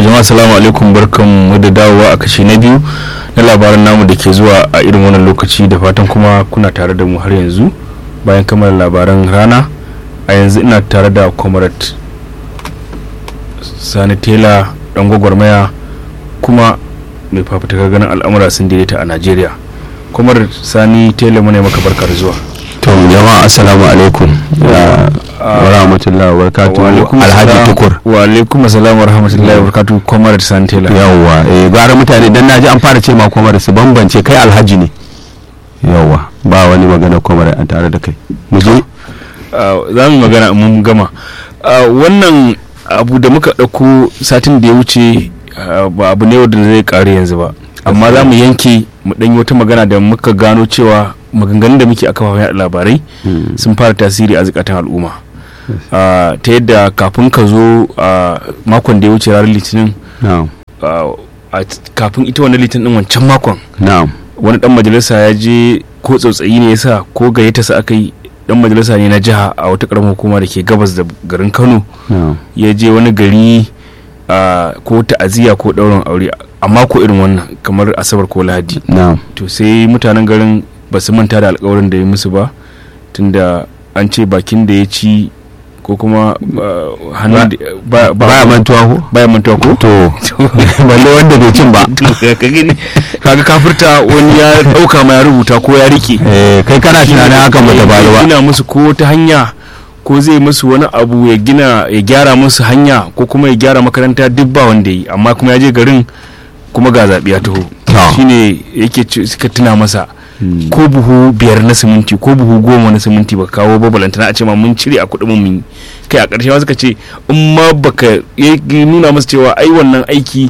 jama'a salamu alaikum barkan mu da dawowa a kashi na biyu na labaran namu da ke zuwa a irin wannan lokaci da fatan kuma kuna tare da mu har yanzu bayan kammala labaran rana a yanzu ina tare da comrade sani tela dan gwagwarmaya kuma mai fafutukar ganin al'amura sun daidaita a najeriya comrade sani tela mu ne maka barkar zuwa to jama'a assalamu alaikum wa rahmatullahi wa barakatuhu alhaji tukur wa alaikum assalam wa rahmatullahi wa barakatuhu comrade sani tela yawwa eh gara mutane dan naji an fara ce ma kwamar su bambance kai alhaji ne yawwa ba wani magana kwamar an tare da kai mu je za mu magana mun gama wannan abu da muka ɗauko satin da ya wuce ba abu ne wanda zai ƙare yanzu ba amma za mu yanke mu ɗanyi wata magana da muka gano cewa maganganun da muke a kafafen yaɗa labarai sun fara tasiri a zukatan al'umma ta yadda kafin ka zo makon da ya wuce ranar litinin kafin ita wannan litinin din wancan makon wani dan majalisa ya je ko tsautsayi ne yasa ko gayyata sa aka yi dan majalisa ne na jiha a wata karamar hukuma da ke gabas da garin kano ya je wani gari ko ta'aziyya ko ɗaurin aure amma ko irin wannan kamar asabar ko lahadi to sai mutanen garin ba su manta da alkawarin da ya musu ba tunda an ce bakin da ya ci ko kuma hannun baya mantuwa ko baya mantuwa ko to balle wanda bai cin ba kaga kafirta wani ya dauka ma ya rubuta ko ya rike kai kana tunanin hakan ba ta faru ba gina musu ko ta hanya ko zai musu wani abu ya gina ya gyara musu hanya ko kuma ya gyara makaranta duk ba wanda yi amma kuma ya je garin kuma ga zaɓi ya taho shine yake suka tuna masa ko buhu biyar na siminti ko buhu goma na siminti baka kawo ba balantana a ce ma mun cire a kuɗin mun kai a ƙarshe ma suka ce in ma baka nuna masa cewa ai wannan aiki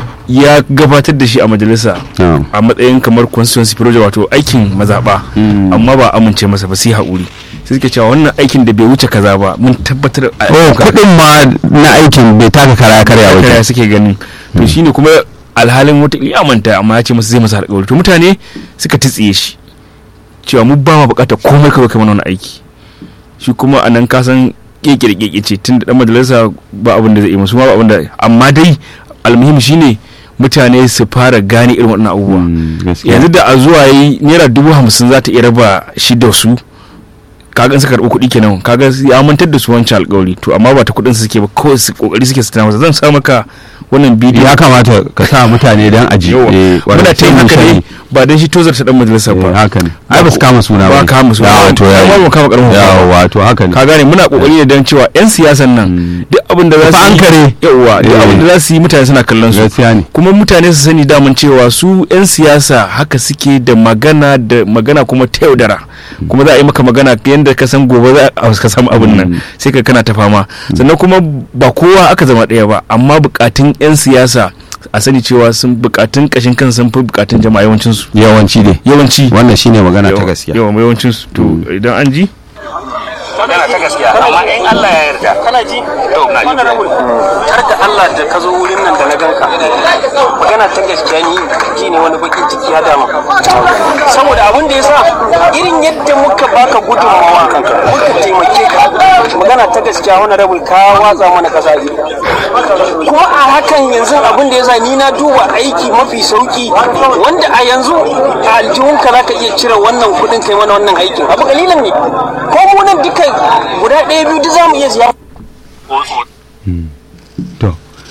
ya gabatar da shi a majalisa a matsayin kamar constituency project wato aikin mazaɓa amma ba amince masa ba sai haƙuri sai suke cewa wannan aikin da bai wuce kaza ba mun tabbatar a kuɗin ma na aikin bai taka kara karya wajen suke ganin to shine kuma alhalin wata ya manta amma ya ce masa zai masa alƙawari to mutane suka titsiye shi cewa mu ba ma bukatar komai kawai kai mana wani aiki shi kuma a nan kasan keke da keke ce tun da dan majalisa ba abin da zai yi musu ma ba abin da amma dai almuhim shine mutane su fara gane irin waɗannan abubuwa yanzu da a zuwa yi naira dubu hamsin za ta iya raba shi da su kaga suka karɓi kuɗi kenan kaga ya mantar da su wancan alƙawari to amma ba ta kuɗin su suke ba kawai su kokari suke su tana masa zan sa maka wannan bidiyo ya kamata ka sa mutane dan aji muna ta yin haka ne ba dan shi tozar ta dan majalisa ba haka ne ai ba su kama suna ba kama suna ya to ya ba kama karamin ya wato haka ne ka gane muna kokari ne dan cewa yan siyasan nan duk abin da za su an kare yawa duk abin da za su yi mutane suna kallon su kuma mutane su sani daman cewa su yan siyasa haka suke da magana da magana kuma ta yaudara kuma za a yi maka magana yadda ka san gobe za ka samu abin nan sai ka kana ta fama sannan kuma ba kowa aka zama ɗaya ba amma bukatun 'yan siyasa a sani cewa sun bukatun kashin kan sun fi bukatun jama'a yawancin su yawanci ne yawanci wannan shine magana ta gaskiya yawan yawancin su to idan an ji magana ta gaskiya amma in Allah ya yarda kana ji to na ji har da Allah da ka zo wurin nan da na ganka magana ta gaskiya ni ji ne wani bakin ciki ya dama saboda abin da yasa irin yadda muka baka gudunmawa muka taimake ka magana ta gaskiya wani rabul ka watsa mana kasa kuma a hakan yanzu abin da yasa ni na duba aiki mafi sauki wanda a yanzu a aljihunka za ka iya cire wannan kudin kai mana wannan aikin abu kalilan ne ko mu nan duka guda ɗaya biyu duk za mu iya siya to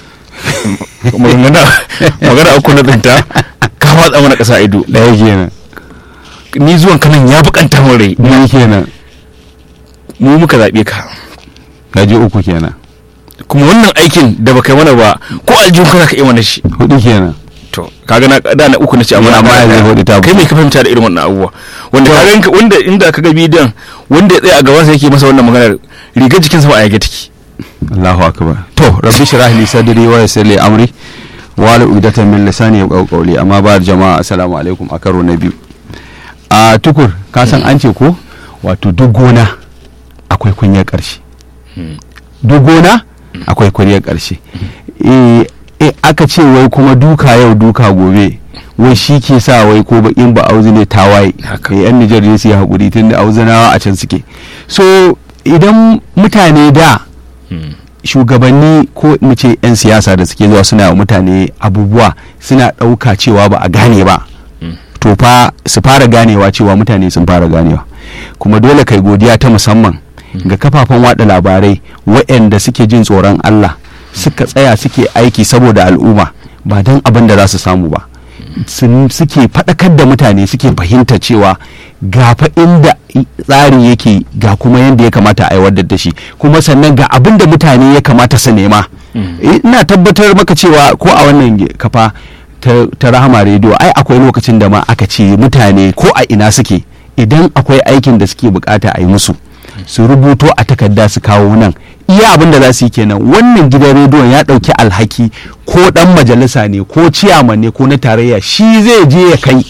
magana uku na tsinta ka watsa mana ƙasa ido ɗaya kenan ni zuwan kanan ya bukanta min rai ni kenan mu muka zaɓe ka gaji uku kenan kuma wannan aikin da baka mana ba ko aljihun kana ka yi mana shi hudu kenan to kaga na da na uku na ce amma amma yanzu hudu ta kai mai ka fahimta da irin wannan abubuwa wanda kaga wanda inda kaga bidiyon wanda ya tsaya a gaban sa yake masa wannan maganar rigar jikinsa ba a yage take Allahu akbar to rabbi shrah li sadri wa yassir li amri wa la udatan min lisani yaqulu qawli amma ba jama'a assalamu alaikum a karo na biyu a tukur ka san an ce ko wato duk gona akwai kunyar karshe duk gona akwai kunyar karshe eh aka ce wai kuma duka yau duka gobe wai shi ke sa wai ko bakin ba auzi ne tawaye yan Nijar ne su yi haƙuri tun da auzanawa a can suke so idan mutane da shugabanni ko mu ce 'yan siyasa da suke zuwa suna wa mutane abubuwa suna ɗauka cewa ba a gane ba to fa su fara ganewa cewa mutane sun fara ganewa kuma dole kai godiya ta musamman ga kafafen wada labarai waɗanda suke jin tsoron Allah suka tsaya suke aiki saboda al'umma ba don abin da za su samu ba sun suke faɗakar da mutane suke fahimta cewa ga fa inda tsari yake ga kuma yadda ya kamata a aiwatar da shi kuma sannan ga abin da mutane ya kamata su nema ina tabbatar maka cewa ko a wannan kafa ta, ta rahama rediyo ai akwai lokacin da ma aka ce mutane ko a ina suke idan akwai aikin da suke bukata a yi musu su rubuto a takarda su kawo nan iya abin da za su yi kenan wannan gidan rediyon ya ɗauki alhaki ko ɗan majalisa ne ko ciyaman ne ko na tarayya shi zai je ya kai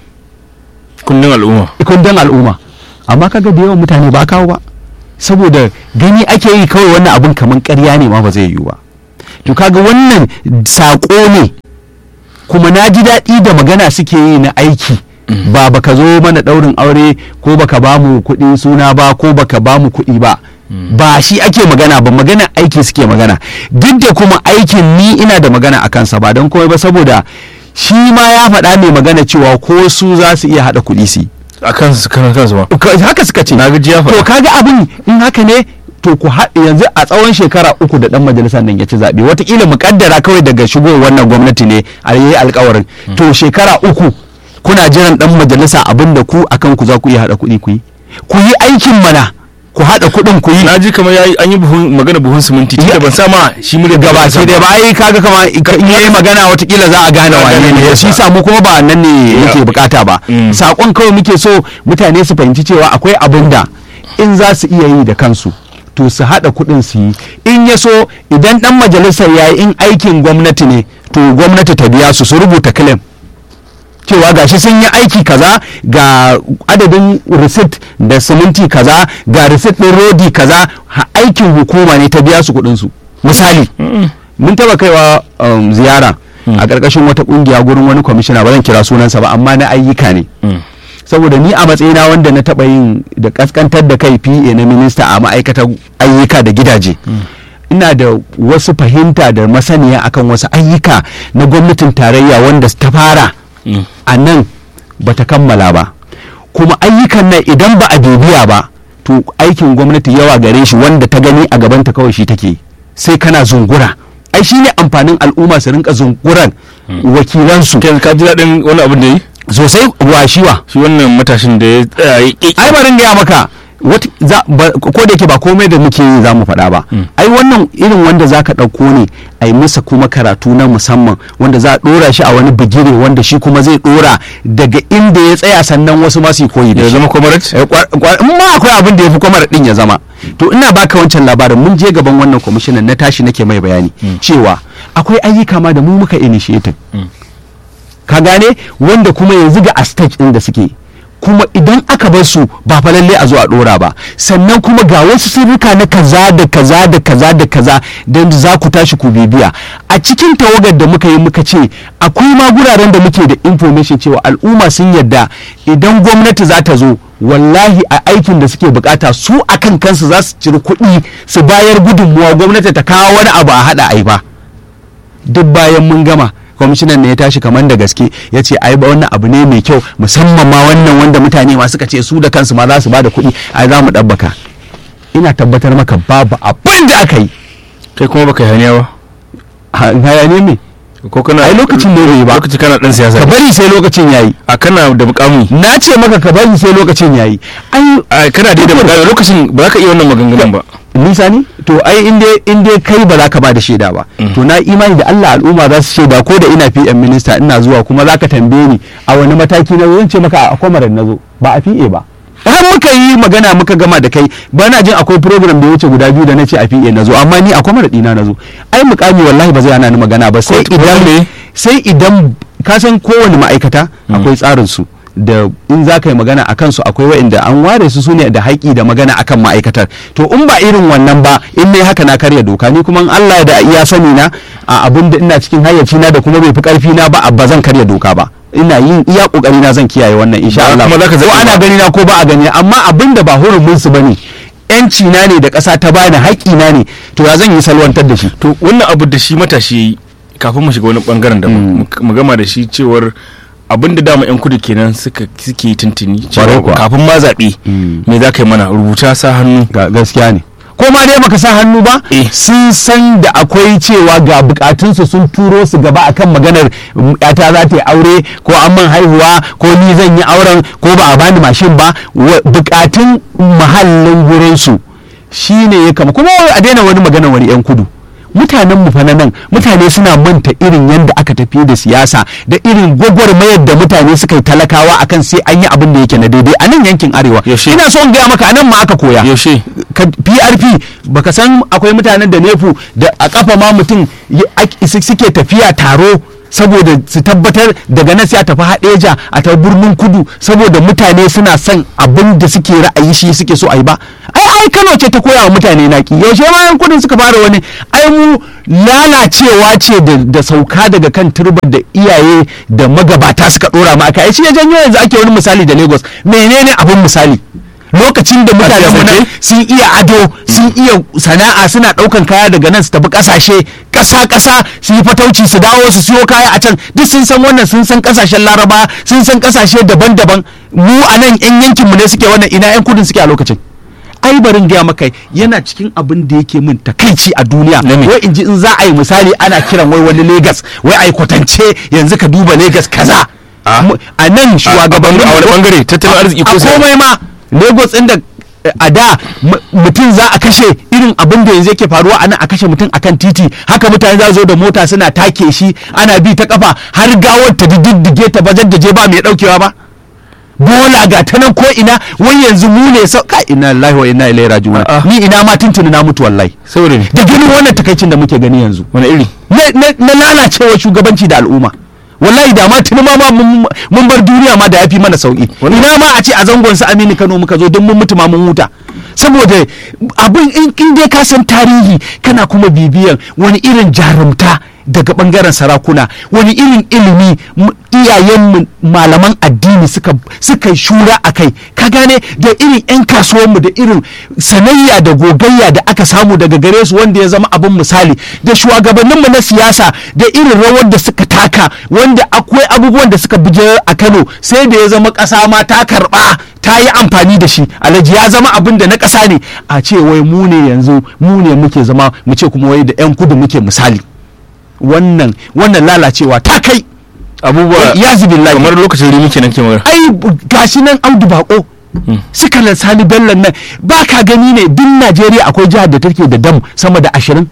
kundin al'umma kundin al'umma amma kaga da yawan mutane ba kawo ba saboda gani ake yi kawai wannan abin kamar ƙarya ne ma ba zai yiwu ba to kaga wannan saƙo ne kuma na ji daɗi da magana suke yi na aiki ba baka zo mana ɗaurin aure ko baka ba mu kuɗi suna ba ko baka ba mu kuɗi ba ba shi ake magana ba magana aiki suke magana duk da kuma aikin ni ina da magana a kansa ba don komai ba saboda shi ma ya faɗa mai magana cewa ko su za su iya haɗa kuɗi su yi a kansu kan kansu ba haka suka ce na gaji ya to faɗa kaga abin in haka ne to ku haɗe yanzu a tsawon shekara uku da ɗan majalisar nan ya ci zaɓe watakila mu kaddara kawai daga shigowar wannan gwamnati ne a yi alkawarin to shekara uku kuna jiran ɗan majalisa abin da ku akan ku za ku iya haɗa kuɗi ku yi ku yi aikin mana ku haɗa kuɗin ku yi na ji kamar yayi an yi buhun magana buhun siminti tunda ban sa ma shi mu gaba sai dai ba ai kaga kama in yayi magana watakila za a gane Za a wane gane ne me shi yasa. sa mu kuma ba nan ne muke bukata ba Mm. sakon kawai muke so mutane su fahimci cewa akwai abin da in za su iya yi da kansu to su haɗa kuɗin su yi in ya so idan ɗan majalisar ya yi in aikin gwamnati ne to gwamnati ta biya su su rubuta claim cewa gashi sun yi aiki kaza ga adadin receipt da siminti kaza ga receipt ɗin rodi kaza ha- aikin hukuma ne ta biya su kuɗin su misali mun taba kaiwa um, ziyara a ƙarƙashin wata ƙungiya gurin wani kwamishina ba zan kira sunansa ba amma na ayyuka ne saboda ni a matsayina wanda na taɓa yin da ƙasƙantar da kai pa na minista a ma'aikatar ayyuka da gidaje ina da wasu fahimta da masaniya akan wasu ayyuka na gwamnatin tarayya wanda ta fara a nan ba ta kammala ba kuma ayyukan nan idan ba a bibiya ba to aikin gwamnati yawa gare shi wanda ta gani a gabanta kawai shi take sai kana zungura ai shi ne amfanin al'umma su rinka zunguran wakilansu Ken ka ji daɗin wani abin da yi sosai washiwa shi wannan matashin da ya tsaya ya ƙi ai barin gaya maka wata za ba- ko da yake ba komai da muke yi za mu faɗa ba ai wannan irin wanda za ka ɗauko ne a yi masa kuma karatu na musamman wanda za a ɗora shi a wani bigire wanda shi kuma zai ɗora daga inda ya tsaya sannan wasu masu yi koyi da ya shi zama kwamarat Eh, kwa- kwa- in ma akwai abin da ya fi kwamar din ya zama to ina baka wancan labarin mun je gaban wannan kwamishinan na tashi nake mai bayani cewa akwai ayyuka ma da mu muka initiative ka gane wanda kuma yanzu ga a stage din da suke kuma idan aka bar su ba fa lalle a zo a dora ba sannan kuma ga wasu sirrika na kaza da kaza da kaza da kaza da za ku tashi ku bibiya a cikin tawagar da muka yi muka ce akwai ma guraren da muke da information cewa al'umma sun yadda idan gwamnati za ta zo wallahi a aikin da suke bukata su akan kansu za su ciri kuɗi su bayar gudunmuwa gwamnati ta kawo wani abu a haɗa ai ba duk bayan mun gama kwamishinan ne ya tashi kamar da gaske ya ce ai ba wannan abu ne mai kyau musamman ma wannan wanda mutane ma suka ce su da kansu ma za su ba da kuɗi ai za mu ɗabbaka ina tabbatar maka babu abin da aka yi kai kuma baka yi haniya ba Ha- hayane me ko kana ai lokacin ne bai yi ba lokaci kana dan siyasa ka bari sai lokacin yayi a kana da mukami na ce maka ka bari sai lokacin yayi ai a kana da da mukami lokacin ba za ka iya wannan maganganun ba nisa ne to ai in dai in dai kai ba za ka ba da shaida ba to na imani da Allah al'umma za su shaida ko da ina PM minista ina zuwa kuma za ka tambaye ni a wani mataki na zo zan ce maka a kwamaran na zo ba a PA ba har muka yi magana muka gama da kai ba na jin akwai program da ya wuce guda biyu da na ce a PA na zo amma ni a kwamaran ɗina na zo ai mukami wallahi ba zai hana ni magana ba sai Ko- idan me? sai idan ka san kowane ma'aikata akwai tsarin su da in za ka yi magana a kansu akwai wa'inda an ware su sune da haƙi da magana akan ma'aikatar to in ba irin wannan ba in ne haka na karya doka ni kuma in Allah da iya sani na a abin da ina cikin hayyaci na da kuma bai fi karfi na ba ba zan karya doka ba ina yin iya kokari na zan kiyaye wannan insha Ba Allah kuma zaka ko zaɓi ana ba. gani na ko ba a gani amma abin da ba hurumin su bane yanci na ne da ƙasa ta bani haƙƙi na ne to ya zan yi salwantar da shi to wannan abu da shi matashi yayi kafin mu shiga wani bangaren da mu gama da shi cewar abin da dama yan kudu kenan suka suke tuntuni Kwarai cewa kuwa. kafin ma zaɓe me za ka yi mana rubuta sa hannu Ga- gaskiya ne ko ma dai baka sa hannu ba Eh. sun san da akwai cewa ga bukatunsu sun turo su gaba akan maganar mm, yata za ta yi aure ko an man haihuwa ko ni zan yi auren ko ba a bani mashin ba wa- bukatun mahallin gurinsu shine ya kama kuma wai a daina wani maganar wani yan kudu mutanen mu fa na nan mutane suna manta irin yadda aka tafi da siyasa da irin gwagwarmayar da mutane suka yi talakawa akan sai an yi abin da yake na daidai a nan yankin arewa Yaushe? ina so in gaya maka a nan ma aka koya yaushe ka- PRP baka san akwai mutanen da nefu da a kafa ma mutum ya- ak- su- suke tafiya taro saboda su tabbatar daga nan sai a tafi haɗeja a tafi birnin kudu saboda mutane suna son abin da suke ra'ayi shi suke so a yi ba ai ai kano ce ta koya wa mutane naki yaushe ma yan kudin suka fara wani ai mu lalacewa ce da, da sauka daga kan turbar da iyaye da magabata suka dora ma aka ai shi ya janyo yanzu ake wani misali da lagos menene abin misali lokacin da mutane mu nan sun iya ado sun iya sana'a suna daukan kaya daga nan su tafi kasashe kasa kasa su yi fatauci su dawo su siyo kaya a can duk sun san wannan sun san kasashen laraba sun san kasashe daban-daban mu a nan yan yankin mu ne suke wannan ina yan kudin suke a lokacin ai barin gaya maka yana cikin abin da yake min takaici a duniya Na me? wai in ji in za a yi misali ana kiran wai wani Legas wai ai kwatance yanzu ka duba Legas kaza Ah. Mu- a nan shugabannin a wani bangare tattalin arziki ko a sai- komai ma lagos inda a da m- mutum za a kashe irin abin da yanzu yake faruwa a nan a kashe mutum akan titi haka mutane za zo da mota suna take shi ana bi ta kafa har gawar ta diddige ta bajar da je ba mai daukewa ba bola ga ta nan ko ina wai yanzu mu ne sau ka ina lillahi wa inna ilaihi raji'un A'a. ni ina ma tuntuni na mutu wallahi saboda ne da ganin wannan takaicin da muke gani yanzu wani iri na- na na lalacewa shugabanci da al'umma wallahi da ma tuni ma ma mun mun bar duniya ma da yafi mana sauki ina ma a ce a zangon su Aminu Kano muka zo don mun mutu ma mun huta saboda abin in in dai ka san tarihi kana kuma bibiyan wani irin jarumta daga bangaren sarakuna wani irin ilimi m- iyayenmu malaman addini suka suka yi shura a kai ka gane da irin 'yan kasuwanmu da irin sanayya da gogayya da aka samu daga gare su wanda ya zama abin misali da shugabanninmu na siyasa da irin rawar da suka taka wanda akwai abubuwan da suka bije a kano sai da ya zama ƙasa ma ta karɓa ta yi amfani da shi alhaji ya zama abin da na ƙasa ne a ce wai mu ne yanzu mu ne muke zama mu ce kuma wai da 'yan kudu muke misali wannan wannan lalacewa ta kai abubuwa ya zubin kamar lokacin rimi kenan ke magana ai b- gashi nan audu bako suka sani bello nan ba ka gani ne duk najeriya akwai jihar da take da dam sama da ashirin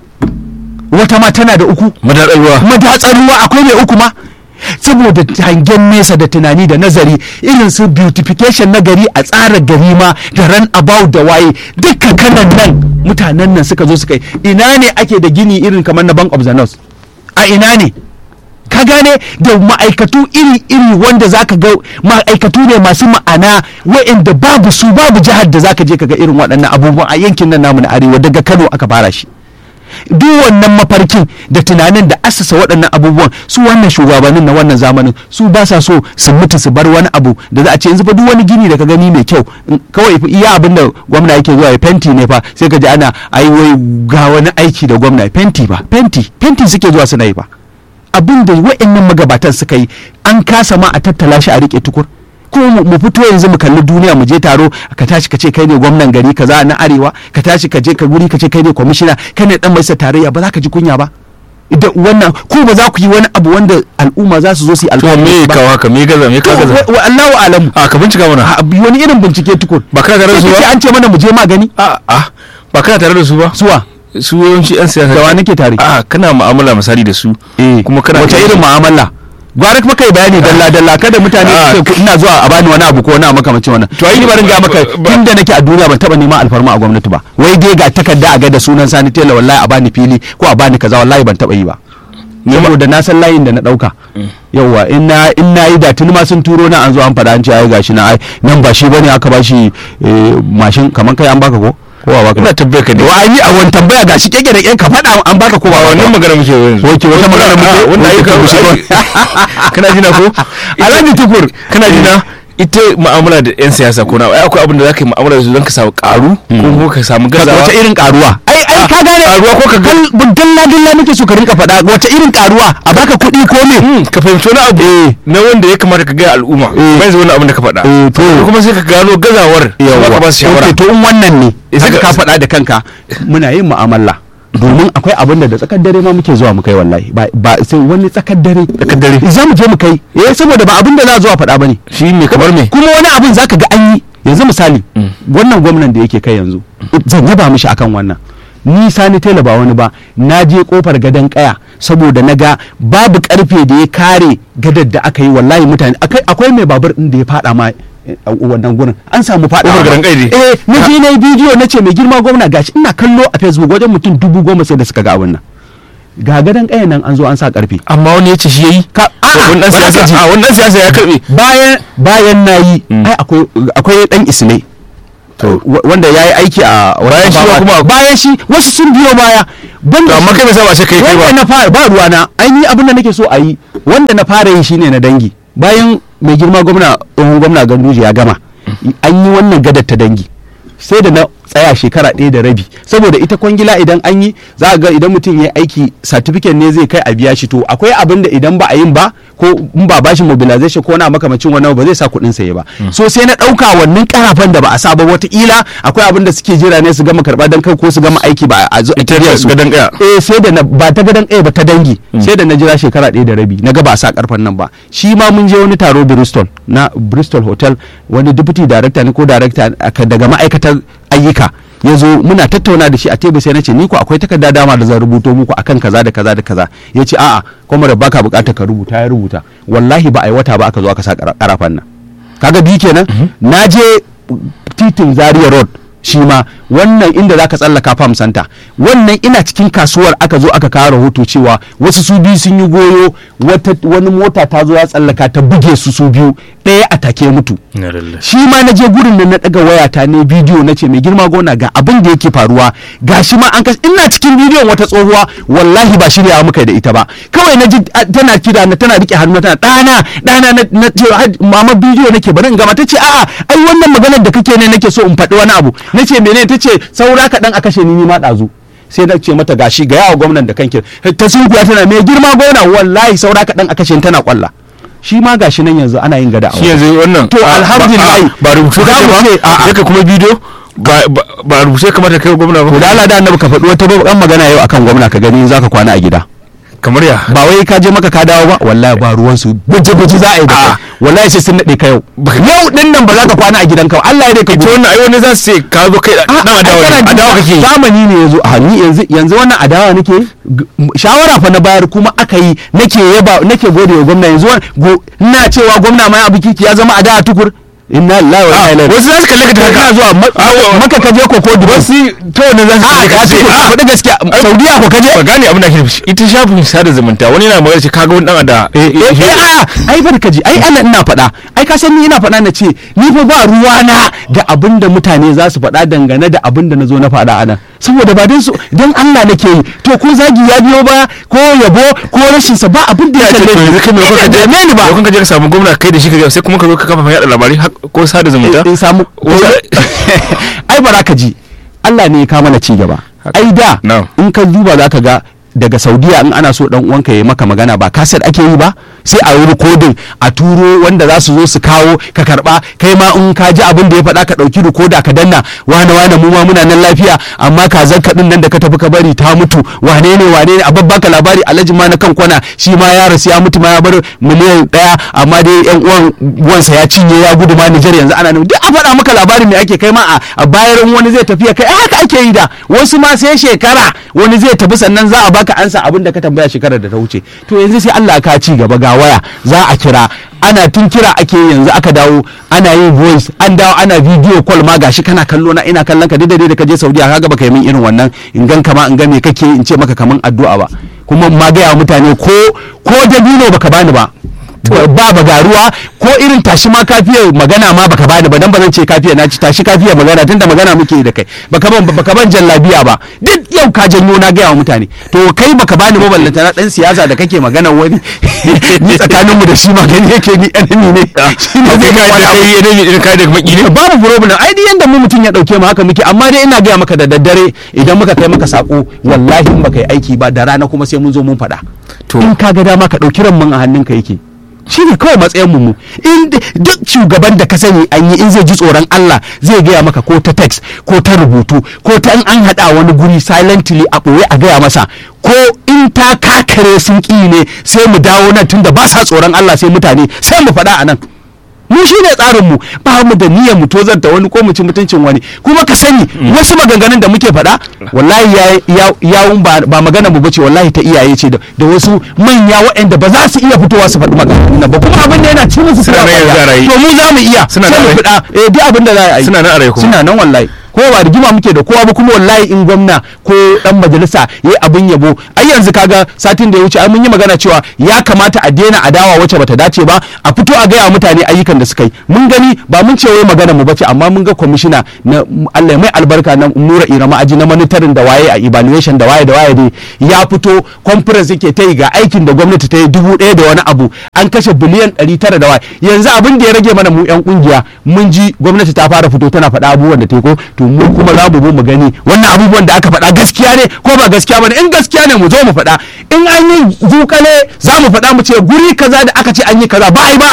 wata ma tana da uku madatsar ruwa madatsar ruwa akwai mai uku ma saboda hangen nesa da tunani da nazari irin su beautification na gari a tsara gari ma da ran about da waye duka kanan nan mutanen nan suka zo suka yi ina ne ake da gini irin kamar na bank of the north a ina ne ka gane da ma'aikatu iri-iri wanda zaka ga ma'aikatu ne masu ma'ana wa'inda babu su babu jihar da zaka je ka ga irin waɗannan abubuwan a yankin nan namu na arewa daga kano aka fara shi duk wannan mafarkin da tunanin da asasa waɗannan abubuwan su wannan shugabannin na wannan zamanin su ba sa so su mutu su bar wani abu da za a ce yanzu fa duk wani gini da ka gani mai kyau in- kawai fa iya abin da gwamna yake zuwa ya fenti ne fa sai ka ji ana ai wai ga wani aiki da gwamna fenti ba fenti fenti suke zuwa suna yi ba abin da wa'annan magabatan suka yi an kasa ma a tattala shi a rike tukur kuma mu- mu fito yanzu mu kalli duniya mu je taro ka tashi ka ce kai ne gwamnan gari kaza na arewa ka tashi ka je ka guri ka ce kai ne kwamishina kai ne dan majalisar tarayya ba za ka ji kunya ba idan wannan ko ba za ku yi wani abu wanda al'umma za su zo su yi to alfahari me da shi ba kawo haka me gaza me To, ka gaza wa wa Allahu alamu a ka bincika mana a bi wani irin bincike tukur ba kana tare da su Sai ka ce ba an ce mana mu je magani a a ba kana tare da su ba suwa su yawanci yan siyasa da wa nake tare a kana mu'amala misali da su kuma kana wace irin mu'amala gwara kuma kai bayani dalla dalla kada mutane Ah. su ce ina zuwa a bani wani abu ko wani abu makamacin wannan to ai ni barin ga maka ba- tunda nake a duniya ban taba neman alfarma a gwamnati ba wai dai ga takarda a ga da sunan sani tela wallahi a bani fili ko a bani kaza wallahi ban taba yi ba saboda na san layin da na dauka yauwa in na in na yi da tuni ma sun turo na an zo an faɗa an ce ai gashi na ai nan ba shi bane aka bashi eh, mashin kaman kai an baka ko ko ba baka ba? ina tabbayar ka ne wa ai a wani tambaya gashi keke da kyan ka faɗa an baka ko ba ba wannan magana muke yanzu Oke, wata magana muke? wannan Oke, ayyuka to, muke shi kana jina ko Alhaji Tukur kana jina ita mu'amala da yan siyasa ko na ai akwai abin da zaka yi mu'amala da su don ka samu karu ko kuma ka samu gazawa wace irin karuwa ai ai ka gane karuwa ko ka ga- dalla dalla nake so ka rinka faɗa wace irin karuwa a baka kuɗi ko me Hmm, ka fahimci wani abu na wanda ya kamata ka gaya al'umma Eh. bai zai wani abin da ka faɗa Eh, to. kuma sai ka gano gazawar kuma ka ba su shawara Ok, to in wannan ne Eh, sai sai ka ka- faɗa da kanka muna yin mu'amala domin akwai abin da da tsakar dare ma muke zuwa mu kai wallahi ba ba sai wani tsakar dare Tsakar dare. za mu je mu kai eh saboda ba abin da za a zo a faɗa bane shi ne kamar me kuma wani abin zaka ga an yi yanzu misali wannan gwamnan da yake kai yanzu zan yaba mishi akan wannan ni sani tela ba wani ba na je kofar gadon kaya saboda na ga babu karfe da ya kare gadar da aka yi wallahi mutane akai- akwai mai babur din da ya fada ma eh, a wannan gurin an samu fada Kofar gadon kai ne? eh na je na yi bidiyo na ce mai girma gwamna gashi ina kallo a facebook wajen mutum dubu goma sai da suka ga abin nan ga gadon kaya nan an zo an sa karfe amma wani ya ce shi yayi Ka- a'a, wannan ba za ka siyasa ji. a wannan siyasa ya karbe bayan bayan na yi ai akwai akwai dan isne wa- wanda ya yi aiki a Bayan shi wata- kuma- bayan shi wasu sun biyo baya ban to amma kai bai sa ba sai kai kai wanda ba na fara ba ruwana an yi abin da nake so a yi wanda na fara yi shine na dangi bayan mai girma gwamna tsohon gwamna ganduje ya gama an yi wannan gadar ta dangi sai da na tsaya shekara ɗaya da rabi saboda ita kwangila idan an yi za a ga idan mutum ya aiki certificate ne zai kai a biya shi to akwai abin da idan ba a yin ba ko in ba bashi mobilization ko na makamacin wannan ba zai sa kuɗin saye ba so sai na ɗauka wannan karafan da ba a sa ba wataƙila akwai abin da suke jira ne su gama karɓa don kai ko su gama aiki ba a zo a Ita biya su gadon ƙaya. eh sai da na ba ta gadon ɗaya ba ta dangi sai da na jira shekara ɗaya da rabi na ga ba a sa karfan nan ba shi ma mun je wani taro Bristol na Bristol Hotel wani deputy director ne ko director aka- daga ma'aikatar ayyuka ya zo muna tattauna da shi a tebur sai na ce ni ko akwai takarda dama da zan rubuto muku akan kaza da kaza da kaza ya ce a'a kuma da baka bukatar ka rubuta ya rubuta wallahi ba a yi wata ba aka zo aka sa kara- karafan nan kaga bi kenan na je titin zaria road shi ma wannan inda zaka tsallaka farm center wannan ina cikin kasuwar aka zo aka kawo rahoto cewa wasu su biyu sun yi goyo wata wani mota ta zo ya tsallaka ta buge su su biyu ɗaya a take mutu na lalle shi ma na je gurin nan na daga wayata ne bidiyo na ce mai girma gona ga abin da yake faruwa ga shi ma an kas ina cikin bidiyon wata tsohuwa wallahi ba shiryawa muka yi da ita ba kawai na ji a, tana kira na tana rike hannu tana ɗana ɗana na na ce "Haj, mama bidiyo nake bari in gama ta ce a'a ai wannan maganar da kake ne nake so in faɗi wani abu na ce menene ta ce saura kaɗan a kashe ni ni ma ɗazu sai na ce mata gashi ga yawa gwamnan da kanki ta sunkuya tana mai girma gona wallahi saura kaɗan a kashe ni tana kwalla shi ma gashi nan yanzu ana yin gada a shi wajen. yanzu wannan To, a- alhamdulillah. ba- ba rubutu Za kake mu ba ce, a'a. sai ka kuma bidiyo ba ba- ba rubuce kamata kai wa gwamna to ba da Allah da annabi ka faɗi wata babban magana yau akan gwamna ka gani za ka kwana a gida kamar ya ba wai ka je maka ka dawo ba wallahi ba ruwan su guje guje za a yi da kai Ah. wallahi sai sun nade ka yau yau din nan ba za ka kwana a gidanka ba Allah ya dai ka ita gudu wannan ai wani za su ce ka zo kai dan adawa ne adawa kake yi. zamani ne yazo a ni yanzu yanzu wannan adawa nake G- m- shawara fa na bayar kuma aka yi nake yaba nake gode wa gwamna yanzu wan- go- ina cewa gwamna mai abu kiki ya zama adawa tukur inna lillahi wa inna ilaihi wasu za su kalle ka da haka ina zuwa ma- Ah, wa- maka ka je ko ko dubai wasu ta wannan za su a kalle ka ka ce tukur ah, faɗi gaskiya saudiya ko ka je ba gane abin da ake nufi ita shafin sada zumunta wani yana magana ce kaga wani dan ada eh eh a ai barka ji ai ana ina faɗa ai ka san ni ina faɗa na ce ni fa ba ruwana da abin da mutane za su faɗa dangane da abin da na zo na faɗa anan saboda ba dan su dan Allah nake yi to ko zagi ya biyo ba ko yabo ko rashin sa ba abin da ya to kalle yanzu kai mai kuka je dame ni ba mai kuka je ka samu gwamna kai da shi ka ga sai kuma ka zo ka kafa yaɗa labarai hak- ko sada zumunta in samu ai bara ka ji Allah ne ya kama na ci gaba ai da Na'am. in ka duba za ka ga daga saudiya in ana so dan uwanka ya maka magana ba kaset ake yi ba sai a yi rikodin a turo wanda za su zo su kawo ka karba kai ma in ka ji abin da ya faɗa ka ɗauki rikoda ka danna wane wane mu ma muna nan lafiya amma kazan ka din nan da ka tafi ka bari ta mutu wane ne wane ne a babbaka labari alhaji ma na kan kwana shi ma ya rasu ya mutu ma ya bar miliyan ɗaya amma dai yan uwan uwansa ya cinye ya gudu ma Nijar yanzu ana nan duk a faɗa maka labarin me ake kai ma a- a bayan wani zai tafiya kai ai haka ake yi da wasu ma sai shekara wani zai tafi sannan za a baka ansa abin da ka tambaya shekarar da ta wuce to yanzu sai Allah ka ci gaba ga waya za a kira ana tun kira ake yi yanzu aka dawo ana yin voice an dawo ana video call ma gashi kana kallo na ina kallon ka daidai da ka je Saudiya kaga baka yi min irin wannan in gan kama in ga me kake in ce maka kaman addu'a ba kuma ma ga mutane ko ko dabino baka bani ba ba bagaruwa ko irin tashi ma kafiya magana ma baka bani ba dan ba zan ce kafiya na ci tashi kafiya magana tunda magana muke da kai baka ban baka ban jallabiya ba duk yau ka janyo na gaya wa mutane to kai baka bani ba ballanta na dan siyasa da kake magana wani ni tsakanin mu da shi magani yake ni enemy ne shi ne zai kai da kai enemy din kai da maki ne babu problem ai duk yanda mu mutum ya dauke mu haka muke amma dai ina gaya maka da daddare idan muka kai maka sako wallahi in baka yi aiki ba da rana kuma sai mun zo mun faɗa To. in ka ga dama ka ɗauki ran mun a hannunka yake shi ne kawai matsayin mu in d- duk shugaban da ka sani an yi in zai ji tsoron Allah zai gaya maka ko ta text ko ta rubutu ko ta in an haɗa wani guri silently a ɓoye a gaya masa ko in ta kakare sun ƙi ne sai mu dawo nan tunda ba sa tsoron Allah sai mutane sai mu faɗa a nan mu shi ne tsarin mu ba mu da niyyar mu tozarta wani ko mu ci mutuncin wani kuma ka sani wasu maganganun da muke faɗa wallahi ya- ya- yawun ba ba magana mu bace wallahi ta iyaye ce da da wasu manya waɗanda ba za su iya fitowa su faɗi maganganun nan ba kuma abin da yana ci musu Suna tuwa nan yanzu a raye. to mu za mu iya Suna sai nan mu a raye. faɗa eh duk abin da za a yi Suna nan a raye kuma. suna nan wallahi ko ba rigima muke da kowa ba kuma wallahi in gwamna ko dan majalisa yayi abin yabo ai yanzu kaga satin da ya wuce ai mun yi magana cewa ya kamata a daina adawa wacce bata dace ba a fito a gaya wa mutane ayyukan da suka yi mun gani ba mun ce wai magana mu bace amma mun ga kwamishina na Allah ya mai albarka na Nura Irama aji na monitoring da waye a evaluation da waye da waye dai ya fito conference yake ta yi ga aikin da gwamnati ta yi dubu ɗaya da wani abu an kashe biliyan ɗari tara da waye yanzu abin da ya rage mana mu yan kungiya mun ji gwamnati ta fara fito tana faɗa abubuwan da ta yi ko to mu kuma za mu zo mu gani wannan abubuwan da aka faɗa gaskiya ne ko ba gaskiya ba ne in gaskiya ne mu zo mu faɗa in an yi zukale za mu faɗa mu ce guri kaza da aka ce an yi kaza ba a yi ba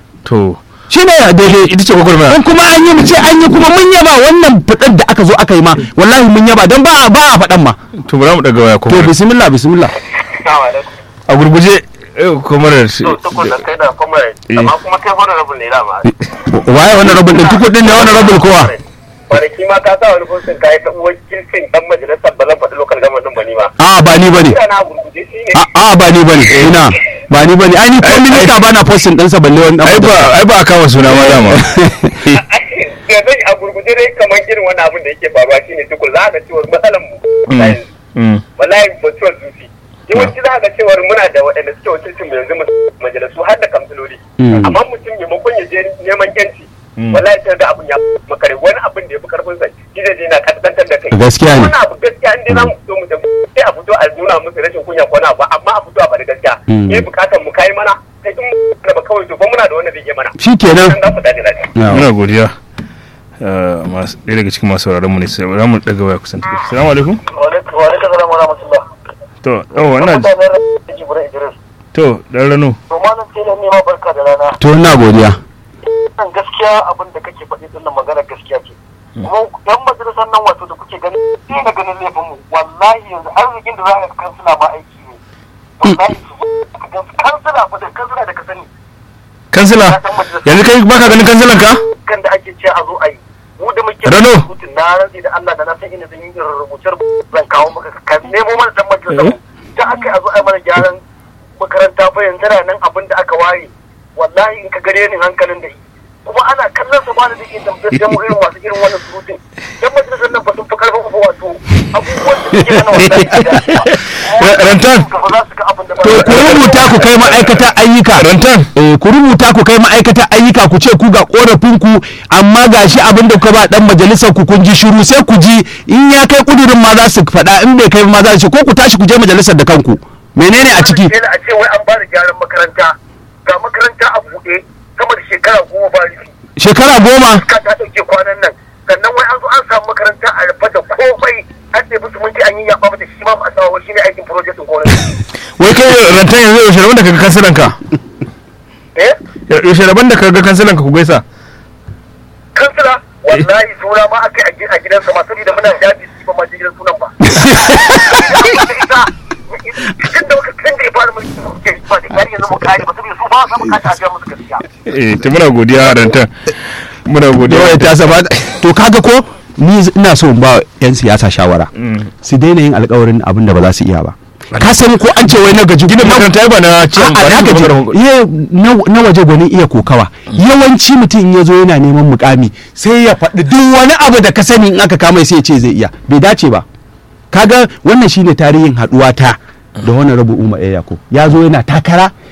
to shi ne daidai ita ce gwagwarmaya in kuma an yi mu ce an yi kuma mun yaba wannan fitar da aka zo aka yi ma wallahi mun yaba don ba a ba a faɗan ma to bari mu daga waya to kuma bismillah bismillah Assalamu alaikum. a gurguje eh, kuma da shi- To tukun da kai da kuma Eh. amma kuma kai horar rabin ne dama. waye wannan rabin din tukur din ne wannan rabin kowa Kwanaki ma ka sa wani fosin ka yi ta wakilcin dan majalisar ba zan faɗi lokal gama ɗin ba ni ba. a ba ni bane Ina na gurguje shi ne. a a ba ni bane ina ba ni bane ai ni ko minista bana posting ɗinsa balle wani dan ai ba ai ba a kama suna ma dama Da zai a gurguje dai kamar irin wani abin da yake faruwa shi ne tukun za ka cewar matsalan mu. Mm, mm. Wallahi mutuwar zuci. Yawanci za ka cewar muna da waɗanda suke wakilcin mu yanzu majalisu har da kamfiloli. Mm. Amma mutum maimakon ya je neman yanci. Mm. Wallahi sai ga abin ya makare wani abin da ya fi karfin sa shi zai je na kaskantar da kai. Gaskiya ne. Wani abu gaskiya in dai za mu fito mu tafi sai a fito a nuna musu rashin kunya ko na ba amma a fito a bari gaskiya. Mm. Yayi bukatar mu kai mana sai in mu ba kawai to fa muna da wanda zai yi mana. shikenan Dan za mu dace lafiya. muna godiya Eh, masu- ɗaya daga cikin masu sauraron mu ne sai za mu daga waya kusan take assalamu alaikum Wa alaikum wa alaikum salam wa rahmatullah. to yawa wannan Mutanen Rajin Jibril Idris. to dan rano To malam sai da nema barka da rana. to ina godiya Nan gaskiya abin da kake faɗi din nan magana gaskiya ce. Kuma yan majalisar nan wato da kuke gani sai na ganin laifin mu wallahi yanzu arzikin da za a kansila ma aiki ne. Wallahi su zo ka gan kansila fa da kansila da ka sani kansila yanzu kai baka ganin kansilan ka kan da ake ce a zo a yi. Mu da muke Rano. rubutun na rantsi da Allah da na san ina zan yi irin rubutar zan kawo maka ka nemo mana dan majalisar mu. Da aka yi a zo a yi mana gyaran makaranta fa yanzu na nan abin da aka ware wallahi in ka gare ni hankalin da shi kuma ana kallon sa ba da zai iya tambayar mu irin masu irin wannan surutun dan majalisar nan ba sun fi karfin fa wato abubuwan da suke hana wallahi Rantan. ba za su ga abin da ba to ku rubuta ku kai ma'aikatan ayyuka rantan eh ku rubuta ku kai ma'aikatan ayyuka ku ce ku ga korafin ku amma gashi abin da kuka ba dan majalisar ku kun ji shiru sai ku ji in ya kai kudurin ma za su faɗa in bai kai ma za su ce ko ku tashi ku je majalisar da kanku menene a ciki Sai a ce wai an ba da gyaran makaranta ga makaranta a buɗe sama da shekara goma ba rufi shekara goma ka ta ɗauke kwanan nan sannan wai an zo an samu makaranta a rufe da komai an ɗebi su mun ji an yi yaɓa mata shi ma ba a samu shi ne aikin project ɗin gwamnati. wai kai rantan yanzu yaushe rabon da kaga kansilan ka Eh? yaushe rabon da kaga kansilan ka ku gaisa kansila wallahi suna ma aka yi a gidansa ma saboda muna jaji su ba ma je gidan sunan ba. Tun da muka tun da ya fara mulki muke ba da yari yanzu mu kare ba saboda su ba sa bukata a biya musu gaskiya. eh to muna godiya rantan muna godiya yawa ta saba to kaga ko ni ina so in ba yan siyasa shawara su daina yin alkawarin abin da ba za su iya ba ka sani ko an ce wai na gaji gina makaranta ai ba na cin A'a, ba na na gaji. gaji Ye, na na waje gwanin iya kokawa yawanci mutum in ya zo yana neman mukami sai ya faɗi duk wani abu da ka sani in aka kama sai ya ce zai iya bai dace ba kaga wannan shine tarihin haɗuwa ta da wani rabu umar ya yako ya zo yana takara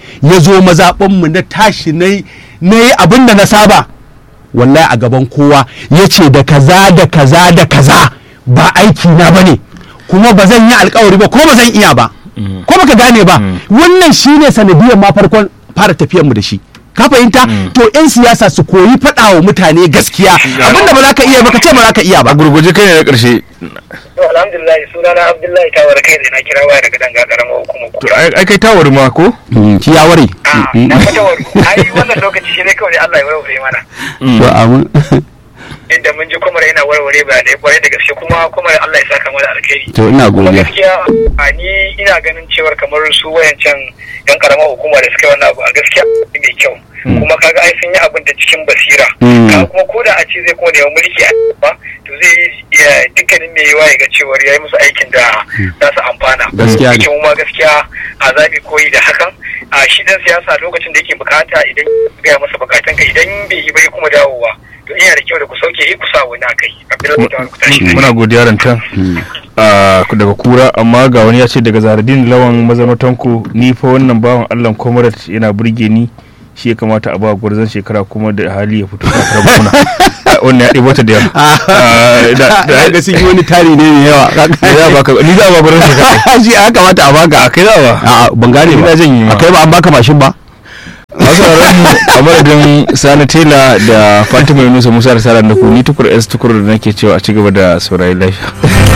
ya zo mazaɓanmu na tashi na yi abin da na saba wallahi a gaban kowa ya ce da kaza da kaza da kaza ba aiki na ba ne kuma ba zan yi alkawari ba ko ba zan iya ba ko baka gane ba wannan shine sanadiyar ma farkon fara tafiyar mu da shi ka fahimta to yan siyasa su koyi faɗa wa mutane gaskiya abinda ba za ka iya ba ka ce ba za ka iya ba a gurguje kai ne na ƙarshe to alhamdulillah sunana abdullahi tawar kai da na kira waya daga danga karamar hukumar to ai kai tawar ma ko ki ya ware na fa tawar ai wannan lokaci shi ne kawai Allah ya warware mana to amin inda mun ji kuma yana warware ba da kwarai da gaske kuma kuma Allah ya saka mana alkhairi to ina kuma godiya gaskiya a ni ina ganin cewar kamar su wayancan yan karamar hukuma da suka yi wannan abu a gaskiya mai kyau kuma kaga ai sun yi abin da cikin basira Mm. Kaga kuma ko da a ce zai kuma neman mulki a ba to zai yi ya- dukkanin mai yawa ya ga cewar ya yi musu aikin da za su amfana Gaskiya ne. Yake ma gaskiya a zaɓi koyi da hakan a shi dan siyasa lokacin da yake bukata idan ya gaya masa bukatan ka idan bai yi bai kuma dawowa to ina da kyau da ku sauke yi ku sa wani a kai abdullahi ta ku tashi muna godiya rantan a daga kura amma ga wani ya ce daga zaradin lawan mazanotanku ni fa wannan bawan allah comrade yana burge ni shi ya kamata a ba gwarzon shekara kuma da hali ya fito takarar gwamna wannan ya ɗibo ta da yawa Ah, da- da- ga sun yi wani tari ne mai yawa ni za a baka ni za a ba gwarzon shekara shi ya kamata a baka a kai za a ba a ban gane ba Ina jin yi ma. a kai ba an baka mashin ba masu mu a madadin sani tela da fatima yunusa musa da sara da ku ni tukur s tukur da nake cewa a ci gaba da saurayi lafiya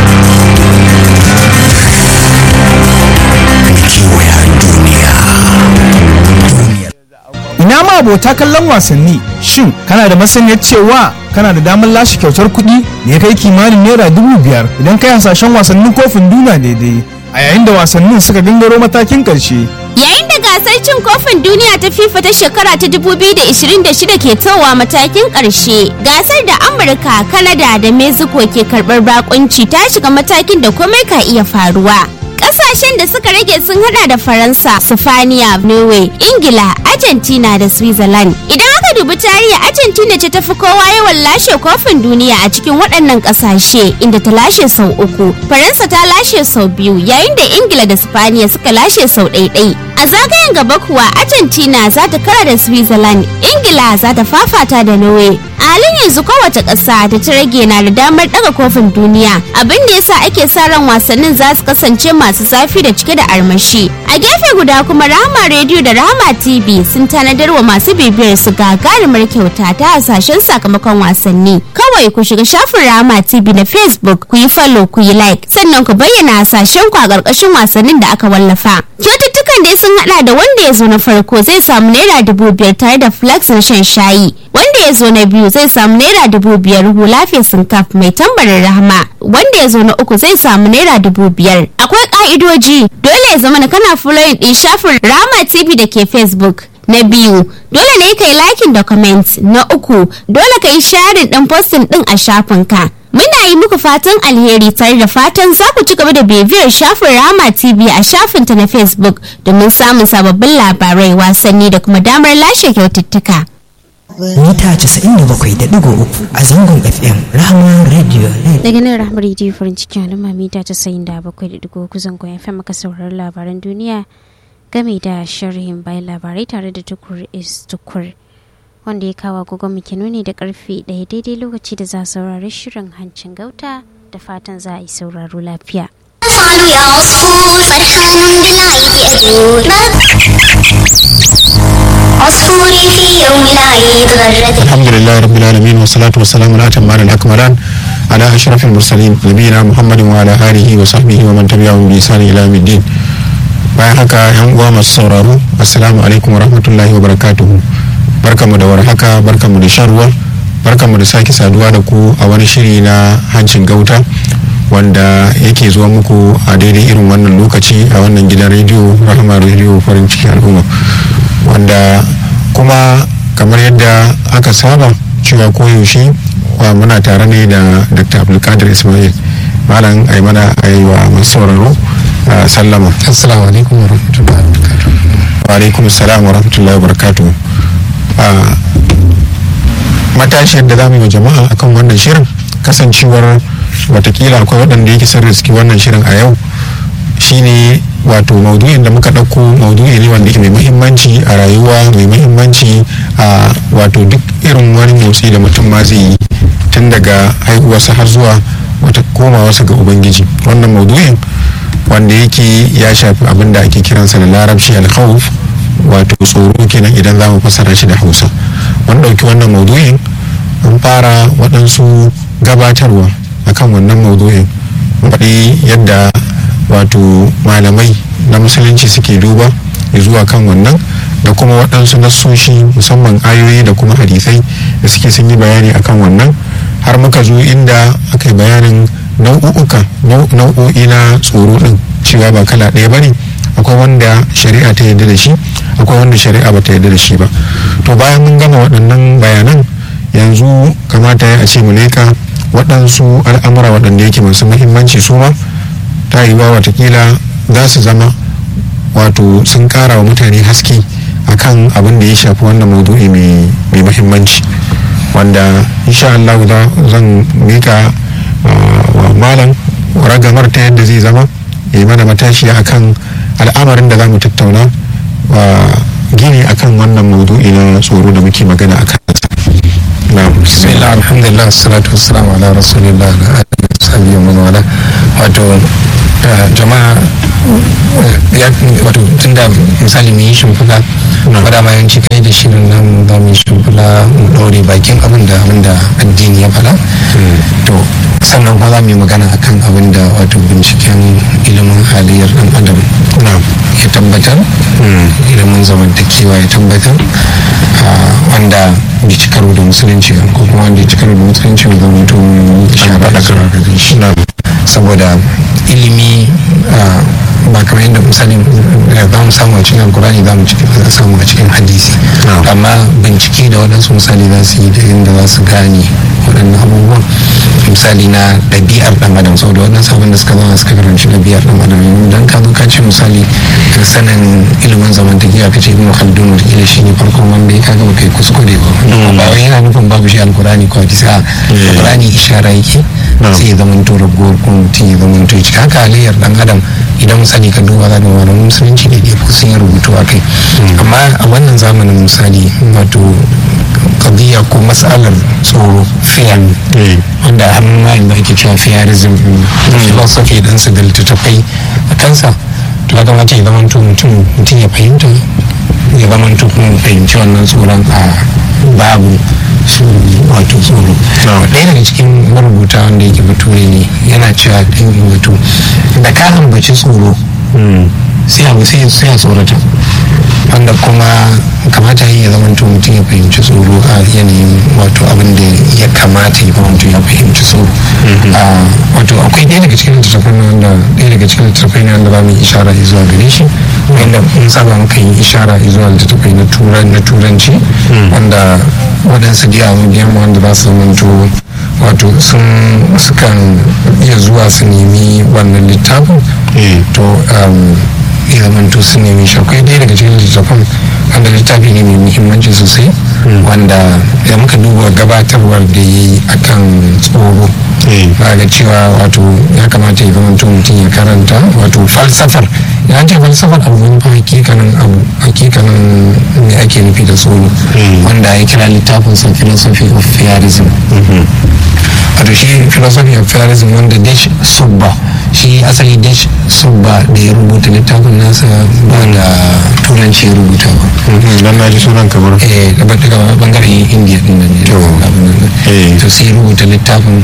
Ina ma abota kallon wasanni shin kana da masaniyar cewa kana da damar lashe kyautar kuɗi da ya kai kimanin naira dubu biyar idan kai hasashen wasannin kofin duniya daidai a yayin da wasannin suka gangaro matakin ƙarshe. Yayin da gasar cin kofin duniya ta FIFA ta shekara ta 2026 ke towa matakin ƙarshe, gasar da Amurka, Kanada da Mexico ke karɓar bakunci ta shiga matakin da komai ka iya faruwa. Ƙasashen da suka rage sun hada da Faransa, Sifaniya, Norway, Ingila, Argentina da Switzerland. Idan aka dubi tarihi Argentina ce tafi kowa yawan lashe kofin duniya a cikin waɗannan ƙasashe inda ta lashe sau uku. Faransa ta lashe sau biyu yayin da Ingila da Sifaniya suka lashe sau ɗaiɗai. A zagayen gaba kuwa Argentina za ta kara da Switzerland, Ingila za ta fafata da Norway. A halin yanzu kowace ƙasa da ta rage na da damar ɗaga kofin duniya, abin da yasa ake sa ran wasannin za su kasance masu zafi da cike da armashi. A gefe guda kuma Rahama Radio da Rahama TV sun tanadar wa masu bibiyar su gagarumar kyauta ta hasashen sakamakon wasanni. Kawai ku shiga shafin Rahama TV na Facebook ku yi follow ku yi like sannan ku bayyana hasashen ku a ƙarƙashin wasannin da aka wallafa. Kyaututtukan dai sun hada da wanda ya zo na farko zai samu naira dubu biyar tare da flax na shan shayi. Wanda ya zo na biyu zai samu naira dubu biyar hula fesin kaf mai tambarin rahama. Wanda ya zo na uku zai samu naira dubu biyar. Akwai ka'idoji dole ya zama na kana following din shafin Rahama TV da ke Facebook. Na biyu, dole ne ka yi liking da comment. Na uku, dole ka yi sharing din posting din a shafinka. Muna yi muku fatan alheri tare da fatan za ku ci gaba da bibiyar shafin Rama TV a shafinta na Facebook domin samun sababbin labarai wasanni da kuma damar lashe kyaututtuka. mita 97.3 a zangon fm rahama radio Daga nan Rahmar Radio farin cikin al'umma mita 97.3 zangon FM maka sauraron labaran duniya game da sharhin bayan labarai tare da tukur is tukur. Wanda ya kawo agogon muke nuni da karfe ɗaya daidai lokaci da za a saurari shirin hancin gauta da fatan za a yi sauraro lafiya. فعلوا يا عصفور فرحان بالعيد أزور عصفوري في يوم العيد غرد الحمد لله رب العالمين والصلاة والسلام على أتمان الأكملان على أشرف المرسلين نبينا محمد وعلى آله وصحبه ومن تبعهم بإحسان إلى يوم الدين bayan haka yan uwa masu sauraro assalamu alaikum wa rahmatullahi wa barakatuhu barkamu da warhaka barkamu da shan ruwa barkamu da sake saduwa da ku a wani shiri na hancin gauta wanda yake zuwa muku a daidai irin wannan lokaci a wannan gidan rediyo rahama rediyo farin ciki al'umma wanda kuma kamar yadda aka saba cewa koyaushe wa muna tare ne da dr abdulkadir ismail malam ai mana ai wa masu sauraro a sallama assalamu alaikum wa rahmatullahi wa barakatuh wa alaikum assalam wa rahmatullahi wa barakatuh a matashiyar da za mu yi wa jama'a akan wannan shirin kasancewar watakila akwai waɗanda yake sun riski wannan shirin a yau shine wato maudu'in da muka ɗauko maudu'i ne wanda ke mai muhimmanci a rayuwa mai muhimmanci a wato duk irin wani motsi da mutum ma zai yi tun daga haihuwarsa har zuwa wata komawarsa ga ubangiji wannan maudu'in wanda yake ya shafi abin da ake kiransa da larabci alkhawf wato tsoro kenan idan za mu fassara shi da hausa mun ɗauki wannan maudu'in an fara waɗansu gabatarwa akan wannan maudu'in faɗi yadda wato malamai na musulunci suke duba zuwa kan wannan da kuma waɗansu nassoshi musamman ayoyi da kuma hadisai da suke sun yi bayani akan wannan har muka zo inda aka yi bayanin nau'uka nau'o'i na tsoro ɗin cewa ba kala ɗaya ba ne akwai wanda shari'a ta yarda da shi akwai wanda shari'a ba ta yarda da shi ba to bayan mun gama waɗannan bayanan yanzu kamata ya a ce mu leka waɗansu al'amura waɗanda yake masu muhimmanci su ma ta yi wa watakila za su zama wato sun ƙara wa mutane haske akan abin da ya shafi wannan maudu'i mai muhimmanci wanda insha Allah zan mika wa malam ragamar ta yadda zai zama ya yi mana matashiya akan al'amarin da za mu tattauna gini akan wannan maudu'i na tsoro da muke magana akan bismillah alhamdulillah salatu wassalamu ala rasulillah da alihi wa wala wato jama'a ya wato tunda misali mu yi shimfiɗa wadda ma yanci kai da shirin nan za mu yi shimfiɗa mu ɗaure bakin abin da abin da addini ya faɗa to sannan kuma za mu yi magana akan abin da wato binciken ilimin halayyar ɗan adam ya tabbatar ilimin zamantakewa ya tabbatar wanda bai ci karo da musulunci ko kuma wanda ya ci karo da musulunci ba zama to shara da shi saboda ilimi ba kamar yadda misali za mu samu a cikin alkurani za mu samu a cikin hadisi amma bincike da waɗansu misali za su yi da inda za su gane waɗannan abubuwan misali na ɗabi'ar ɗan adam saboda waɗansu abin da suka zama suka karanci ɗabi'ar ɗan adam don ka zo ka ce misali sanin ilimin zamantakewa ka ce ibn khaldun wataƙila shi ne farkon wanda ya kaga baka yi kuskure ba ba wai yana nufin babu shi alkurani ko hadisi a alkurani ishara yake sai ya zama to ragowar kuma mutum ya zama to haka halayyar ɗan adam idan misali ka duba za ka malamin musulunci da ɗaya sun yi rubutu a kai amma a wannan zamanin misali wato kadiyya ko matsalar tsoro fear wanda har ma inda ake cewa fearism philosophy dan su da littattafai a kansa to ya kamata ya zama mutum mutum ya fahimta ya zama kuma fahimci wannan tsoron a babu su wato tsoro ɗaya daga cikin marubuta wanda yake bature ne yana cewa ɗan wato da ka ambaci tsoro sai abu sai ya tsorata wanda kuma kamata ya zama mutum ya fahimci tsoro a yanayin wato abin da ya kamata ya zama ya fahimci tsoro wato akwai ɗaya daga cikin littattafai wanda ɗaya daga cikin littattafai ne wanda za mu yi ishara zuwa gare shi wanda mun saba muka yi ishara zuwa littattafai na turanci wanda waɗansu diyamu wanda za su zamanto wato sun sukan iya zuwa su nemi wannan littafin to ya zamanto su nemi shi akwai ɗaya daga cikin littafin wanda littafi ne mai muhimmanci sosai wanda da muka duba gabatarwar da ya yi akan tsoro ba ga cewa wato ya kamata ya zama mutum ya karanta wato falsafar ya ce falsafar abu wani fa hakikanin abu hakikanin me ake nufi da tsoro wanda ya kira littafin sa philosophy of fearism wato shi philosophy of fearism wanda dash subba shi asali dash subba da ya rubuta littafin nasa ba da turanci ya rubuta ba dan na ji sunan kamar eh daga bangaren indiya din nan ne to sai rubuta littafin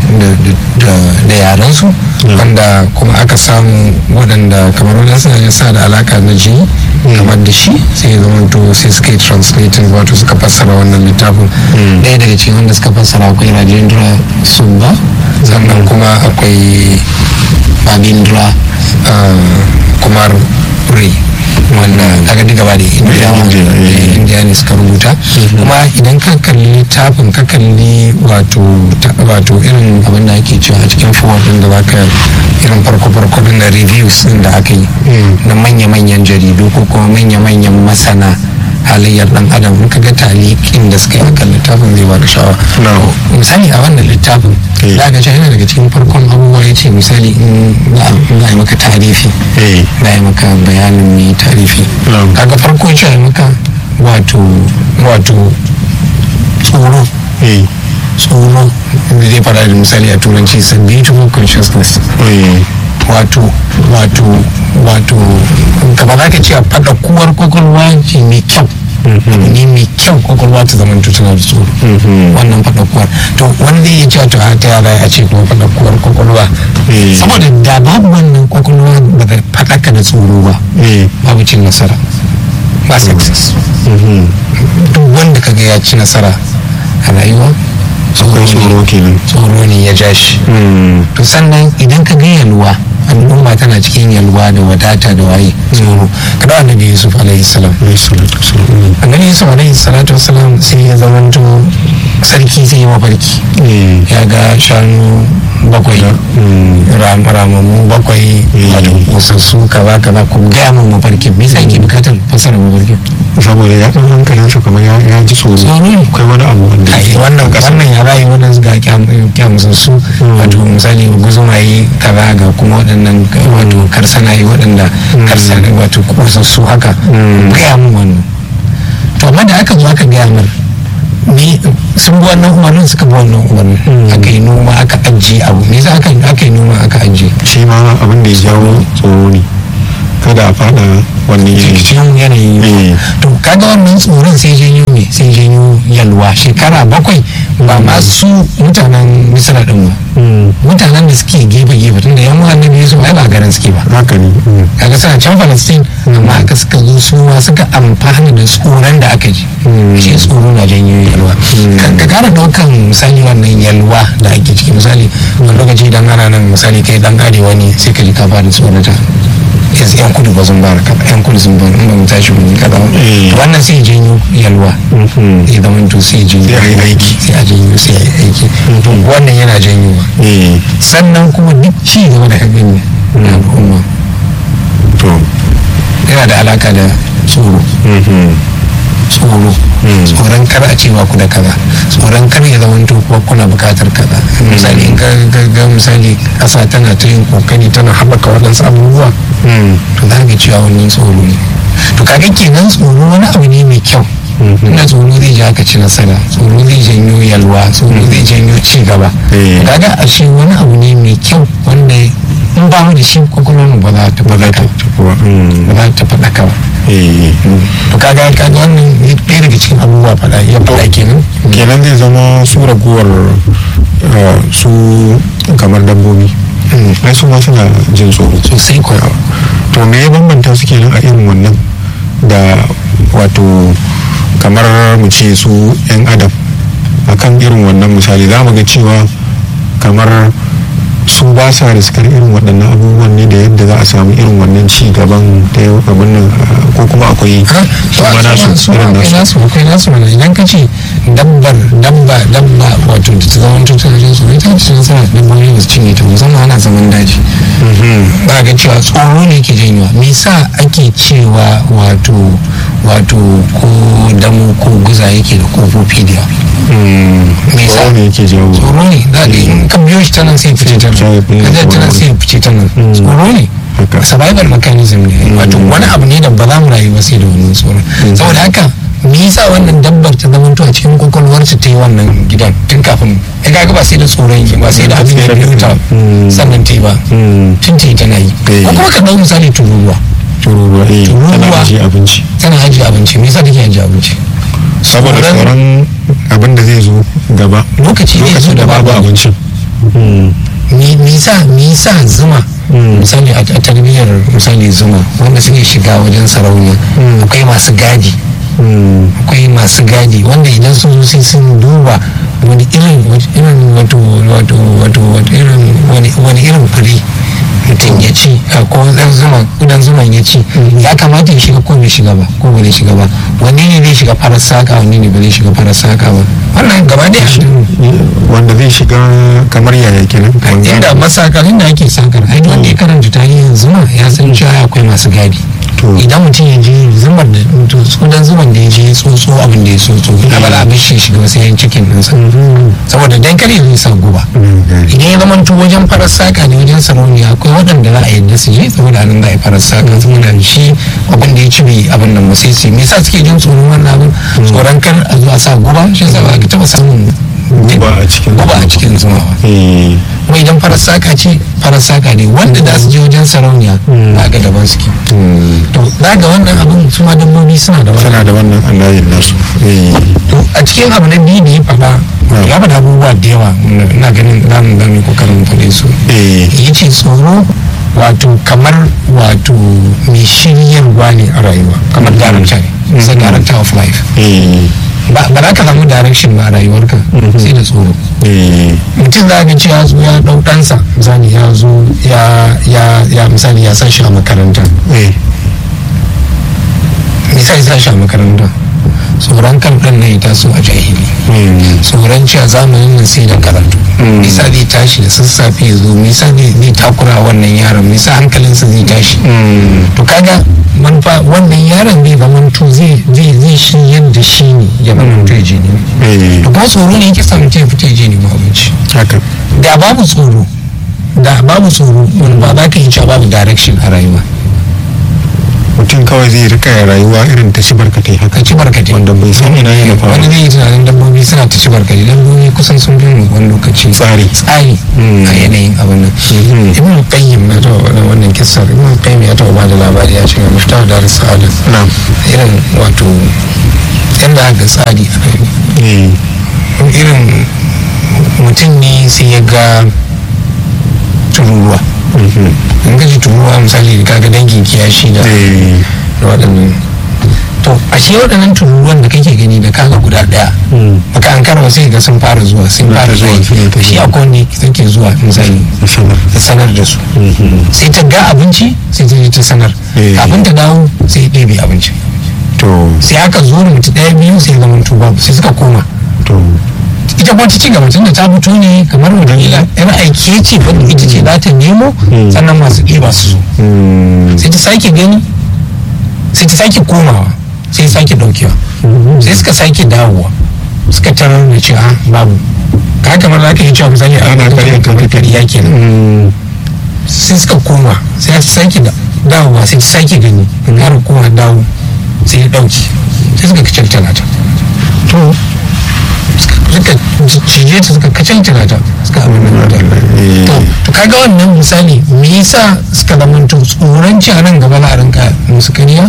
da yaran su wanda kuma aka samu waɗanda kamar wadansu ya sa da alaka na jini kamar da shi sai zama to sai suka yi translating wato suka fassara wannan littafin ɗaya daga cikin wanda suka fassara akwai rajendra sumba sannan kuma akwai babindra kumar ray wanda kaga duka ba da indiya ne suka rubuta kuma idan ka kalli littafin ka kalli wato irin abin da ake cewa a cikin forward din da baka irin farko-farko na reviews din da aka yi na manya-manyan jaridu ko kuma manya-manyan masana halayyar dan adam in ka ga talikin da suka yi akan littafin zai baka sha'awa misali a wannan littafin za ka yana daga cikin farkon abubuwa ya ce misali in za a yi maka tarifi za a yi maka bayanin mai tarifi kaga farko ya ce maka wato wato tsoro tsoro da zai fara da misali a turanci is a beautiful consciousness wato wato wato gaba za ka ce a faɗa kuwar kwakwalwa ce mai kyau ne mai kyau kwakwalwa ta zama tana da tsoro wannan faɗa kuwar to wanda ya ce to ta yara a ce kuma faɗa kuwar kwakwalwa saboda da babu wannan kwakwalwa ba da faɗaka da tsoro ba babu cin nasara ba success duk wanda kaga ya ci nasara a rayuwa tsoro kenan tsoro ne ya ja shi to sannan idan ka ga yalwa al'umma tana cikin yalwa da wadata da waye tsoro kada annabi yusuf alaihi salam annabi yusuf alaihi salatu wasalam sai ya zamanto sarki sai ya mafarki ya ga shanu bakwai ramammu bakwai wato kusassu kaza kaza ku gaya min mafarkin me yasa yake bukatar fasara mafarkin saboda ya ɗan hankalin su kamar ya ji tsoro kai wani abu wanda wannan wannan ya rayu wannan ga kyamusassu wato misali guzumaye kaza ga kuma waɗannan wato karsanaye waɗanda karsana wato kusassu haka gaya min wannan to amma da aka zo aka gaya min ni sun bi wannan umarnin suka bi wannan umarnin aka yi noma aka ajiye abu me yasa aka yi noma aka ajiye shi ma abin da ya jawo tsoro ne kada a fada wannan cikin yanayi to kaga wannan tsoron sai janyo ne sai janyo yalwa shekara bakwai ba ma su mutanen misra din ba mutanen da suke gefe gefe tun da yan annabi su ba ba garin suke ba haka ne kaga suna can palestine amma haka suka zo su ma suka amfana da tsoron da aka ji shi tsoro na janyo yalwa ka kara daukan misali wannan yalwa da ake ciki misali wani lokaci idan ana nan misali kai dan arewa ne sai ka ji ka fara tsorata yanzu yan kudu ba sun ba da kaza yan kudu sun ba in ba mu tashi mun kaza wannan sai janyo yalwa ya zama to sai janyo sai a aiki sai a janyo sai a aiki wannan yana janyowa sannan kuma duk ci gaba da hakan na al'umma to yana da alaka da tsoro tsoro tsoron kar a cewa ku da kaza tsoron kar ya zama to kuwa kuna bukatar kaza misali in ga misali kasa tana ta yin kokari tana haɓaka waɗansu abubuwa to za ga cewa wannan tsoro ne to kaga kenan tsoro wani abu ne mai kyau ina tsoro zai ja ka ci nasara tsoro zai janyo yalwa tsoro zai janyo ci gaba kaga ashe wani abu ne mai kyau wanda in ba mu da shi kwakwalwar ba za ta faɗaka ba za ta faɗaka ba to kaga kaga wannan ɗaya daga cikin abubuwa faɗa ya faɗa kenan kenan zai zama su raguwar su kamar dabbobi ai su ma suna jin tsoro sosai kuwa to me ya bambanta su kenan a irin wannan da wato kamar mu ce su 'yan adam akan irin wannan misali za mu ga cewa kamar su ba sa riskar irin waɗannan abubuwan ne da yadda za a samu irin wannan ci gaban da yau abin nan ko kuma akwai su ma nasu irin nasu akwai nasu mana idan ka ce dabbar dabba dabba wato da ta zama tuttunan su ita ce nasara dabbobi ba su cinye ta musamman ana zaman daji ba ga cewa tsoro ne ke janyowa me yasa ake cewa wato wato ko damu ko guza yake da kofofi da me yasa ne yake jawo tsoro ne da in ka biyo shi ta nan sai fice ta nan ka ta nan sai fice ta nan tsoro ne survival mechanism ne wato wani abu ne da ba za mu rayu ba sai da wannan tsoron saboda haka me yasa wannan dabbar ta zama a cikin kwakwalwar ta yi wannan gidan tun kafin ya kaga ba sai da tsoron yi ba sai da abin da biyu ta sannan ta yi ba tun ta yi tana yi ko kuma ka ɗau misali tururuwa tururuwa eh tana ajiye abinci tana ajiye abinci me yasa take ajiye abinci saboda tsoron abin da zai zo gaba lokaci zai zo da babu abincin me yasa me yasa zuma misali a tarbiyyar misali zuma wanda suke shiga wajen sarauniya akwai masu gadi akwai masu gadi wanda idan sun zo sai sun duba wani irin irin wato wato wato irin wani irin fure mutum ya ci ko dan zuma kudan zuman ya ci ya kamata ya shiga ko bai shiga ba ko bai shiga ba wanne ne zai shiga farar saka wanne ne bai shiga farar saka ba wannan gaba da wanda zai shiga kamar yaya kenan inda masakar inda ake sakar ai wanda ya karanta tarihin zuma ya san cewa akwai masu gadi idan mutum ya je zubar da sudan zubar da ya je tsotso abin da ya tsotso a ba za a bishe shiga wasu yan cikin ɗinsa saboda dan kare zai sa guba idan ya zama to wajen farar saka ne wajen sarauniya akwai waɗanda za a yadda su je saboda nan za a yi farar saka saboda shi abin da ya ci bai abin nan sai su me yasa suke jin tsoron wannan abin tsoron kar a zuwa sa guba shi yasa ba ka taɓa samun guba a cikin guba a cikin zuma ba kuma idan farar saka ce farar saka ne wanda za su je wajen sarauniya ba ga daban suke to za ga wannan abin su ma dabbobi suna da wannan suna da wannan allayin nasu to a cikin abu na biyu da ya faɗa ya faɗa abubuwa da yawa na ganin za mu gani kokarin faɗe su ya ce tsoro wato kamar wato mai shiryarwa ne a rayuwa kamar director ne is a director of life ba za ka samu direction ba a rayuwarka sai da tsoro mutum za ga cewa zo ya dau ɗansa misali ya zo ya misali ya sa shi a makaranta misali sa shi a makaranta tsoron kan ɗan na ya taso a jahili tsoron cewa zamanin nan sai da karatu nisa zai tashi da sassafe ya zo nisa zai takura wannan yaron nisa hankalinsa zai tashi to kaga manufa wannan yaron zai zamanto zai zai shi yadda shi ne ya zamanto ya je ne to kuma tsoro ne yake samun ya fita ya je ne ma abinci da babu tsoro da babu tsoro wani ba za ka yi cewa babu direction a rayuwa mutum kawai zai rika rayuwa irin ta ci barkatai haka ci barkatai wanda bai san ina yana faru wani zai yi tunanin dabbobi suna ta ci barkatai dabbobi kusan sun fi mu wani lokaci tsari tsari a yanayin abin nan ibn qayyim na taɓa wannan wannan kissar ibn qayyim ya taɓa bada labari ya ce ga mufta da risalin irin wato yadda aka tsari a rayuwa irin mutum ne sai ya ga tururuwa in gaji turuwa misali kaga dangin kiyashi da waɗannan to a shi waɗannan tururuwan da kake gani da kaga guda ɗaya baka an karwa sai ga sun fara zuwa sun fara zuwa shi a kowanne suke zuwa misali ta sanar da su sai ta ga abinci sai ta je ta sanar kafin ta dawo sai ɗebe abinci sai aka zo da mutu ɗaya biyu sai zama tuba sai suka koma ita kuma ta ci gaba tunda ta fito ne kamar wadanda yar aiki ce wanda ita ce za ta nemo sannan masu ɗiba su zo sai ta sake gani sai ta sake komawa sai ta sake ɗaukewa sai suka sake dawowa suka tarar da cewa babu ka kamar za ka yi cewa misali a ana kariya kamar kariya kenan sai suka koma sai ta sake dawowa sai ta sake gani ƙara koma dawo sai ya ɗauki sai suka kacin talata to suka cije ta suka kacantana ta suka abin nan da to to kaga wannan misali me yasa suka zamanto tsoron ci a nan gaba na rinka musu kariya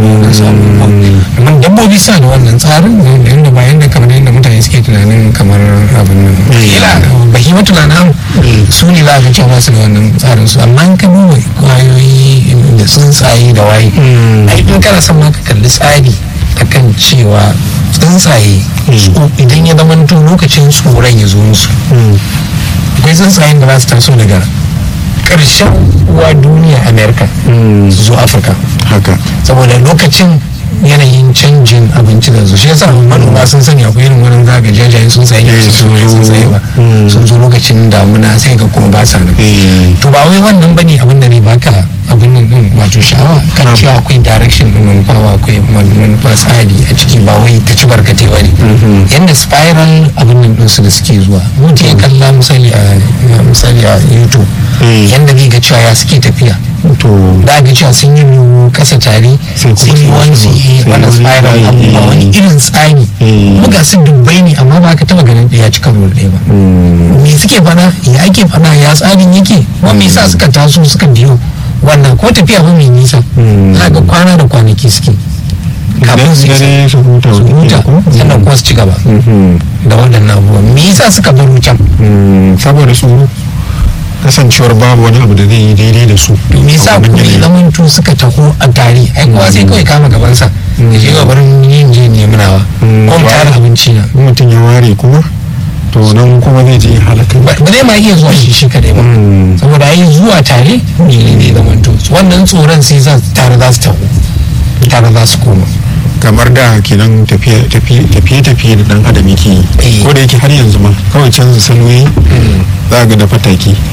amma dabbobi suna da wannan tsarin da yadda ba yadda kamar yadda mutane suke tunanin kamar abin nan kila bahimatu na nan su ne za a ga cewa su da wannan tsarin su amma in ka duba kwayoyi da tsuntsaye da waye ai in kana son ma ka kalli tsari akan cewa tsuntsaye idan ya zama to lokacin tsoron ya zo musu akwai tsuntsayen da za su taso daga ƙarshen uwa duniya amerika su zo afirka haka saboda lokacin yanayin canjin abinci da su shi yasa manoma sun sani akwai irin wurin zaga jajayen sun tsaye ne su sun tsaye ba sun zo lokacin damuna sai ga kuma ba sa nan to ba wai wannan bane abin da ne baka abin nan din wato sha'awa kan cewa akwai direction din manufa akwai manufa tsari a ciki ba wai ta ci barkate ba ne yadda spiral abin nan din su da suke zuwa mutum ya kalla misali a misali a youtube yadda zai ga cewa ya suke tafiya to da ga cewa sun yi kasa tare sun yi wani su yi wani spiral abubuwa wani irin tsari kuma ga su dubbai ne amma ba ka taba ganin ɗaya cika ruwan ɗaya ba me suke fada ya ake fada ya tsarin yake wa me yasa suka taso suka biyo wannan ko tafiya ba mai nisa za ga kwana da kwanaki suke kafin su dare su huta su huta sannan kuma su ci gaba da waɗannan abubuwan me yasa suka baro can saboda su kasancewar babu wani abu da zai yi daidai da su to me yasa kuma ya zamanto suka taho a tare ai kowa sai kawai kama gabansa ya je gabarin yin je nemunawa ko mu tara abinci na mutum ya ware kuma to nan kuma zai je halaka ba zai ma iya zuwa shi shi kadai ba saboda ai zuwa tare ne ne zamanto wannan tsoron sai za tare za su taho tare za su koma kamar da kenan tafiye-tafiye da dan adam yake yi ko da yake har yanzu ma kawai canza sanoyi za ga da fataki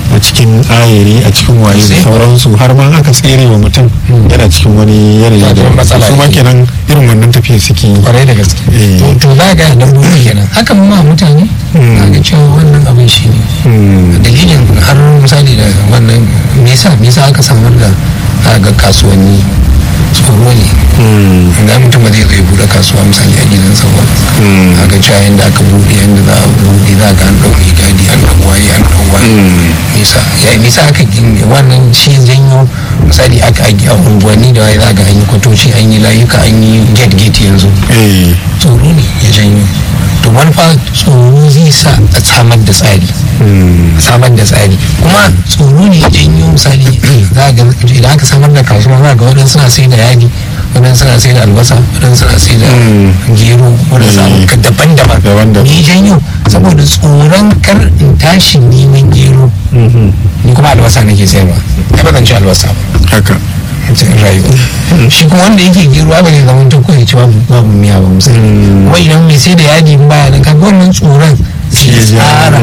a cikin ayiri a cikin waye da sauransu har ma aka tsere wa mutum yana cikin wani yanayi da matsala su ma kenan irin wannan tafiya suke yi kwarai da gaske to to za ga dabbobi kenan hakan ma mutane za ga cewa wannan abin shi ne dalilin har misali da wannan me yasa me yasa aka samar da ga kasuwanni tsoro ne ga mutum ba zai zai bude kasuwa misali a gidansa ba a ga cewa yadda aka bude yadda za a bude za ga an ɗauki gadi an ɗau waye an ɗau waye nisa ya nisa aka gini wannan shi janyo misali aka a unguwanni da waye za ga an yi kwatoci an yi layuka an yi gate gate yanzu tsoro ne ya janyo to manufa tsoro zai sa a samar da tsari samar da tsari kuma tsoro ne ya janyo misali za ga idan aka samar da kasuwa za ga waɗansu suna sai da yadi waɗansu suna sai da albasa waɗansu suna sai da gero waɗansu daban-daban ne janyo saboda tsoron kar in tashi neman gero ni kuma albasa nake sayarwa ya ba zan ci albasa ba haka rayuwa shi kuma wanda yake gero ba ne zaman ta koyi cewa babu miya ba misali kuma idan mai sai da yadi baya nan kaga wannan tsoron sai tsara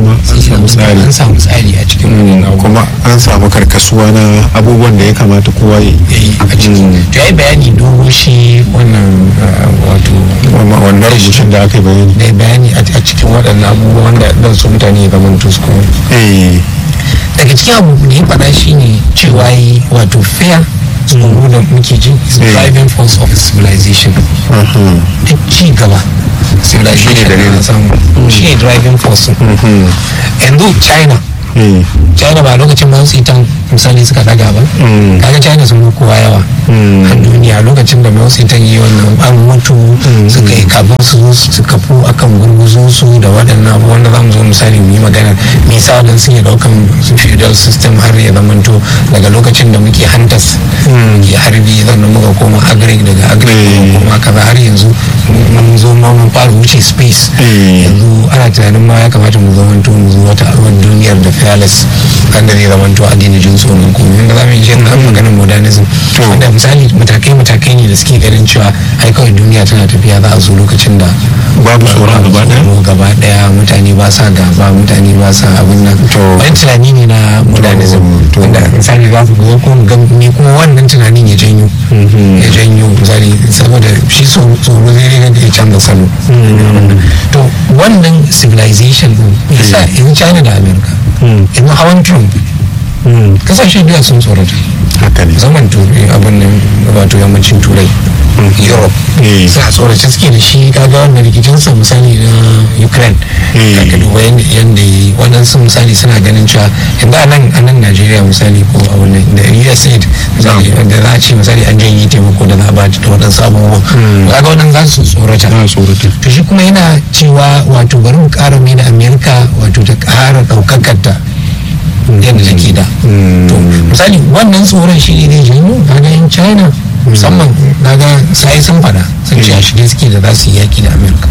an samu tsari a cikin wannan kuma an samu karkasuwa na abubuwan da ya kamata kowa ya yi a cikin to ya yi bayani dogo shi wannan wato wannan rubutun da aka yi bayani da bayani a cikin waɗannan abubuwan wanda dan su mutane ya zama to su daga cikin abu da ya faɗa shine cewa yi wato fair tsoro da muke ji is the driving force of civilization duk ci gaba civilization da samu shi ne driving force yanzu china china ba lokacin ba su ita misali suka daga ba kaga china sun kowa yawa a duniya lokacin da mao ita yi wannan an mutu suka yi kafin su su kafu akan gurguzo su da waɗannan abubuwan da za mu zo misali mu yi magana me yasa wadan sun yi ɗaukan feudal system har ya zamanto daga lokacin da muke hantas muke harbi sannan muka koma agric daga agric muka koma kaza har yanzu mun zo ma mun fara wuce space yanzu ana tunanin ma ya kamata mu zamanto mu zo wata arwan duniyar da fearless wanda zai zamanto addini jin tsoron komai inda za mu yi shirin maganin modernism wanda misali matakai matakai ne da suke ganin cewa ai kawai duniya tana tafiya za a zo lokacin da babu tsoron gaba daya gaba daya mutane ba sa gaba mutane ba sa abin nan wani tunani ne na modernism wanda misali za su zo kuma me kuma wannan tunanin ya janyo ya janyo misali saboda shi tsoro zai rage da ya canza salo to wannan civilization din yasa yanzu china da america yanzu hawan trump kasashe biya sun tsorata haka ne zaman turai abin nan wato yammacin turai europe suna tsorace suke da shi kaga wannan rikicinsa misali na ukraine kaga duba yadda yi waɗansu misali suna ganin cewa yanzu a nan a nan najeriya misali ko a wannan da usaid misali da za a ce misali an janye taimako da za a ba da waɗansu abubuwan kaga waɗansu za su tsorata to shi kuma yana cewa wato bari mu ƙara mai da amerika wato ta ƙara ɗaukakar ta yadda take da to misali wannan tsoron shi ne zai janyo kaga yan china musamman kaga sai sun fada sun ce a shirye suke da za su yi yaki da amerika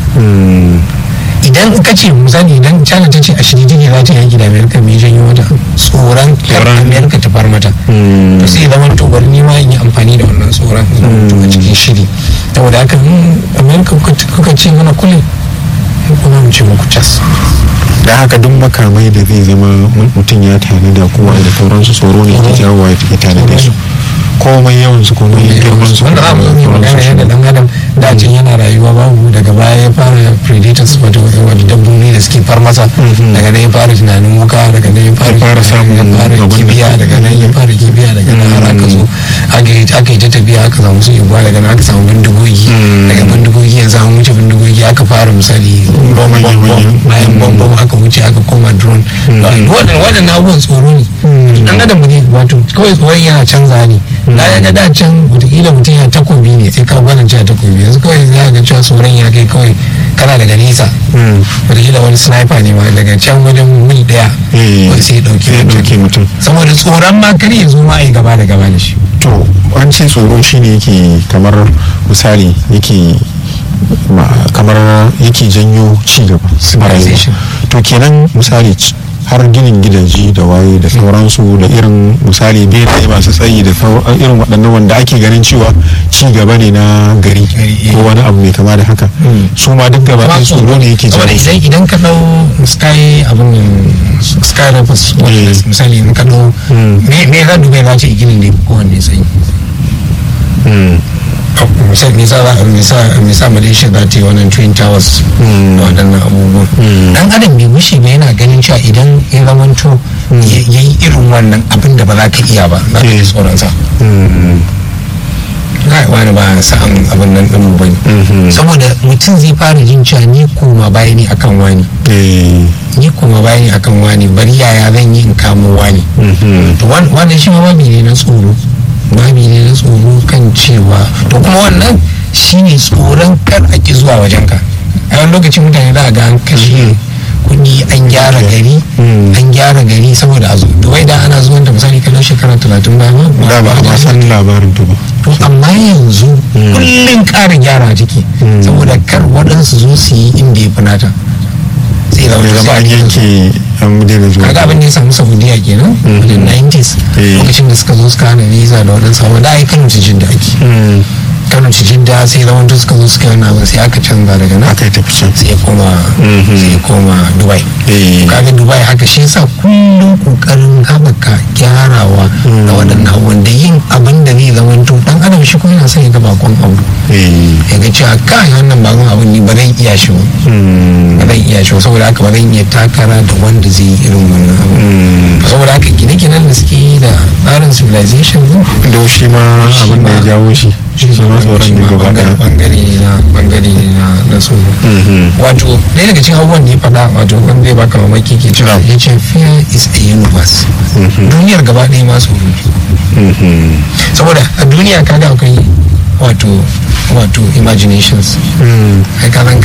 idan ka ce misali idan china ta ce a shirye take za ta yaki da amerika mai janyo mata tsoron amerika ta far mata to sai zama to bari ni ma in yi amfani da wannan tsoron to a cikin shiri saboda haka amerika kuka ce mana kule kuma mu ce muku cas da haka duk makamai da zai zama mutum ya tani da kuma da sauransu tsoro ne ke jawo ya tani da su komai yawan su komai girman su wanda za mu yi magana yadda dan adam da can yana rayuwa babu daga baya ya fara predators wato wato dabbobi da suke far masa daga nan ya fara tunanin wuka daga nan ya fara samun ya fara kibiya daga nan ya fara kibiya daga nan har aka zo aka yi ta tafiya aka samu su igwa daga nan aka samu bindigogi daga bindigogi yanzu an wuce bindigogi aka fara misali bayan bombom aka wuce aka koma drone waɗannan abubuwan tsoro ne dan adam ne wato kawai tsoron yana canza ne na ya ga da can wataƙila mutum ya takobi ne sai ka gwanin cewa takobi yanzu kawai za ga cewa tsoron ya kai kawai kana daga nesa wataƙila wani sniper ne ma daga can wajen mil ɗaya wani sai ya ɗauki mutum saboda tsoron ma kar ya zo ma a yi gaba da gaba da shi to an ce tsoro shine yake kamar misali yake kamar yake janyo ci gaba to kenan misali har ginin gidaje da waye da sauransu da irin misali benaye masu tsayi da sau- irin waɗannan wanda ake ganin cewa ci gaba ne na gari ko wani abu mai kama da haka su ma duk gaba ɗaya tsoro ne yake saboda jawo idan idan ka dau sky abin nan sky rapids wannan misali in ka dau me me za dubai za ce ginin da ya fi kowanne tsayi misali me sa za me sa me sa malaysia za ta yi wannan twin towers da waɗannan abubuwan dan adam bai wuce ba yana ganin cewa idan ya zamanto ya yi irin wannan abin da ba za ka iya ba za ka ji tsoron sa kai wani ba sa'an abin nan ɗin ba ne saboda mutum zai fara jin cewa ni koma baya ne akan wani ni koma baya ne akan wani bari yaya zan yi in kamo wani to wan- wannan shi ma babi ne na tsoro babi ne na tsoro kan cewa to kuma wannan shine tsoron kar a ki zuwa wajen ka a wani lokacin mutane za a ga an kashe kuɗi an gyara gari an gyara gari saboda a zo dubai da ana zuwan da misali kallon shekara talatin ba ma da ba a ma san labarin ta ba to amma yanzu kullum ƙara gyara ciki saboda kar waɗansu zo su yi inda ya fi nata sai da ya zama an yanke an daina zuwa kaga abin da ya samu saudiya kenan wajen 90s lokacin da suka zo suka hana visa da waɗansu abu da ai kano cikin da ake kano cikin da sai zaman da suka zo suka yi wannan abin sai aka canza daga nan aka yi tafi can sai ya koma sai ya koma dubai kaga dubai haka shi yasa kullum kokarin haɓaka gyarawa da waɗannan abubuwan da yin abin da zai zama to dan adam shi kuma yana son ya ga bakon abu ya ga cewa kai wannan bakon abin ni ba zan iya shi ba ba zan iya shi ba saboda haka ba zan iya takara da wanda zai yi irin wannan abu saboda haka gine-ginen da suke yi da tsarin civilization da shi ma abin da ya jawo shi shi ma tsoron ne gaba daya bangare ne na bangare ne na na tsoro wato ɗaya daga cikin abubuwan da ya faɗa wato wanda zai baka mamaki ke cewa ya ce fear is a universe duniyar gaba ɗaya ma tsoro saboda a duniya kaga akwai wato wato imaginations kai kalan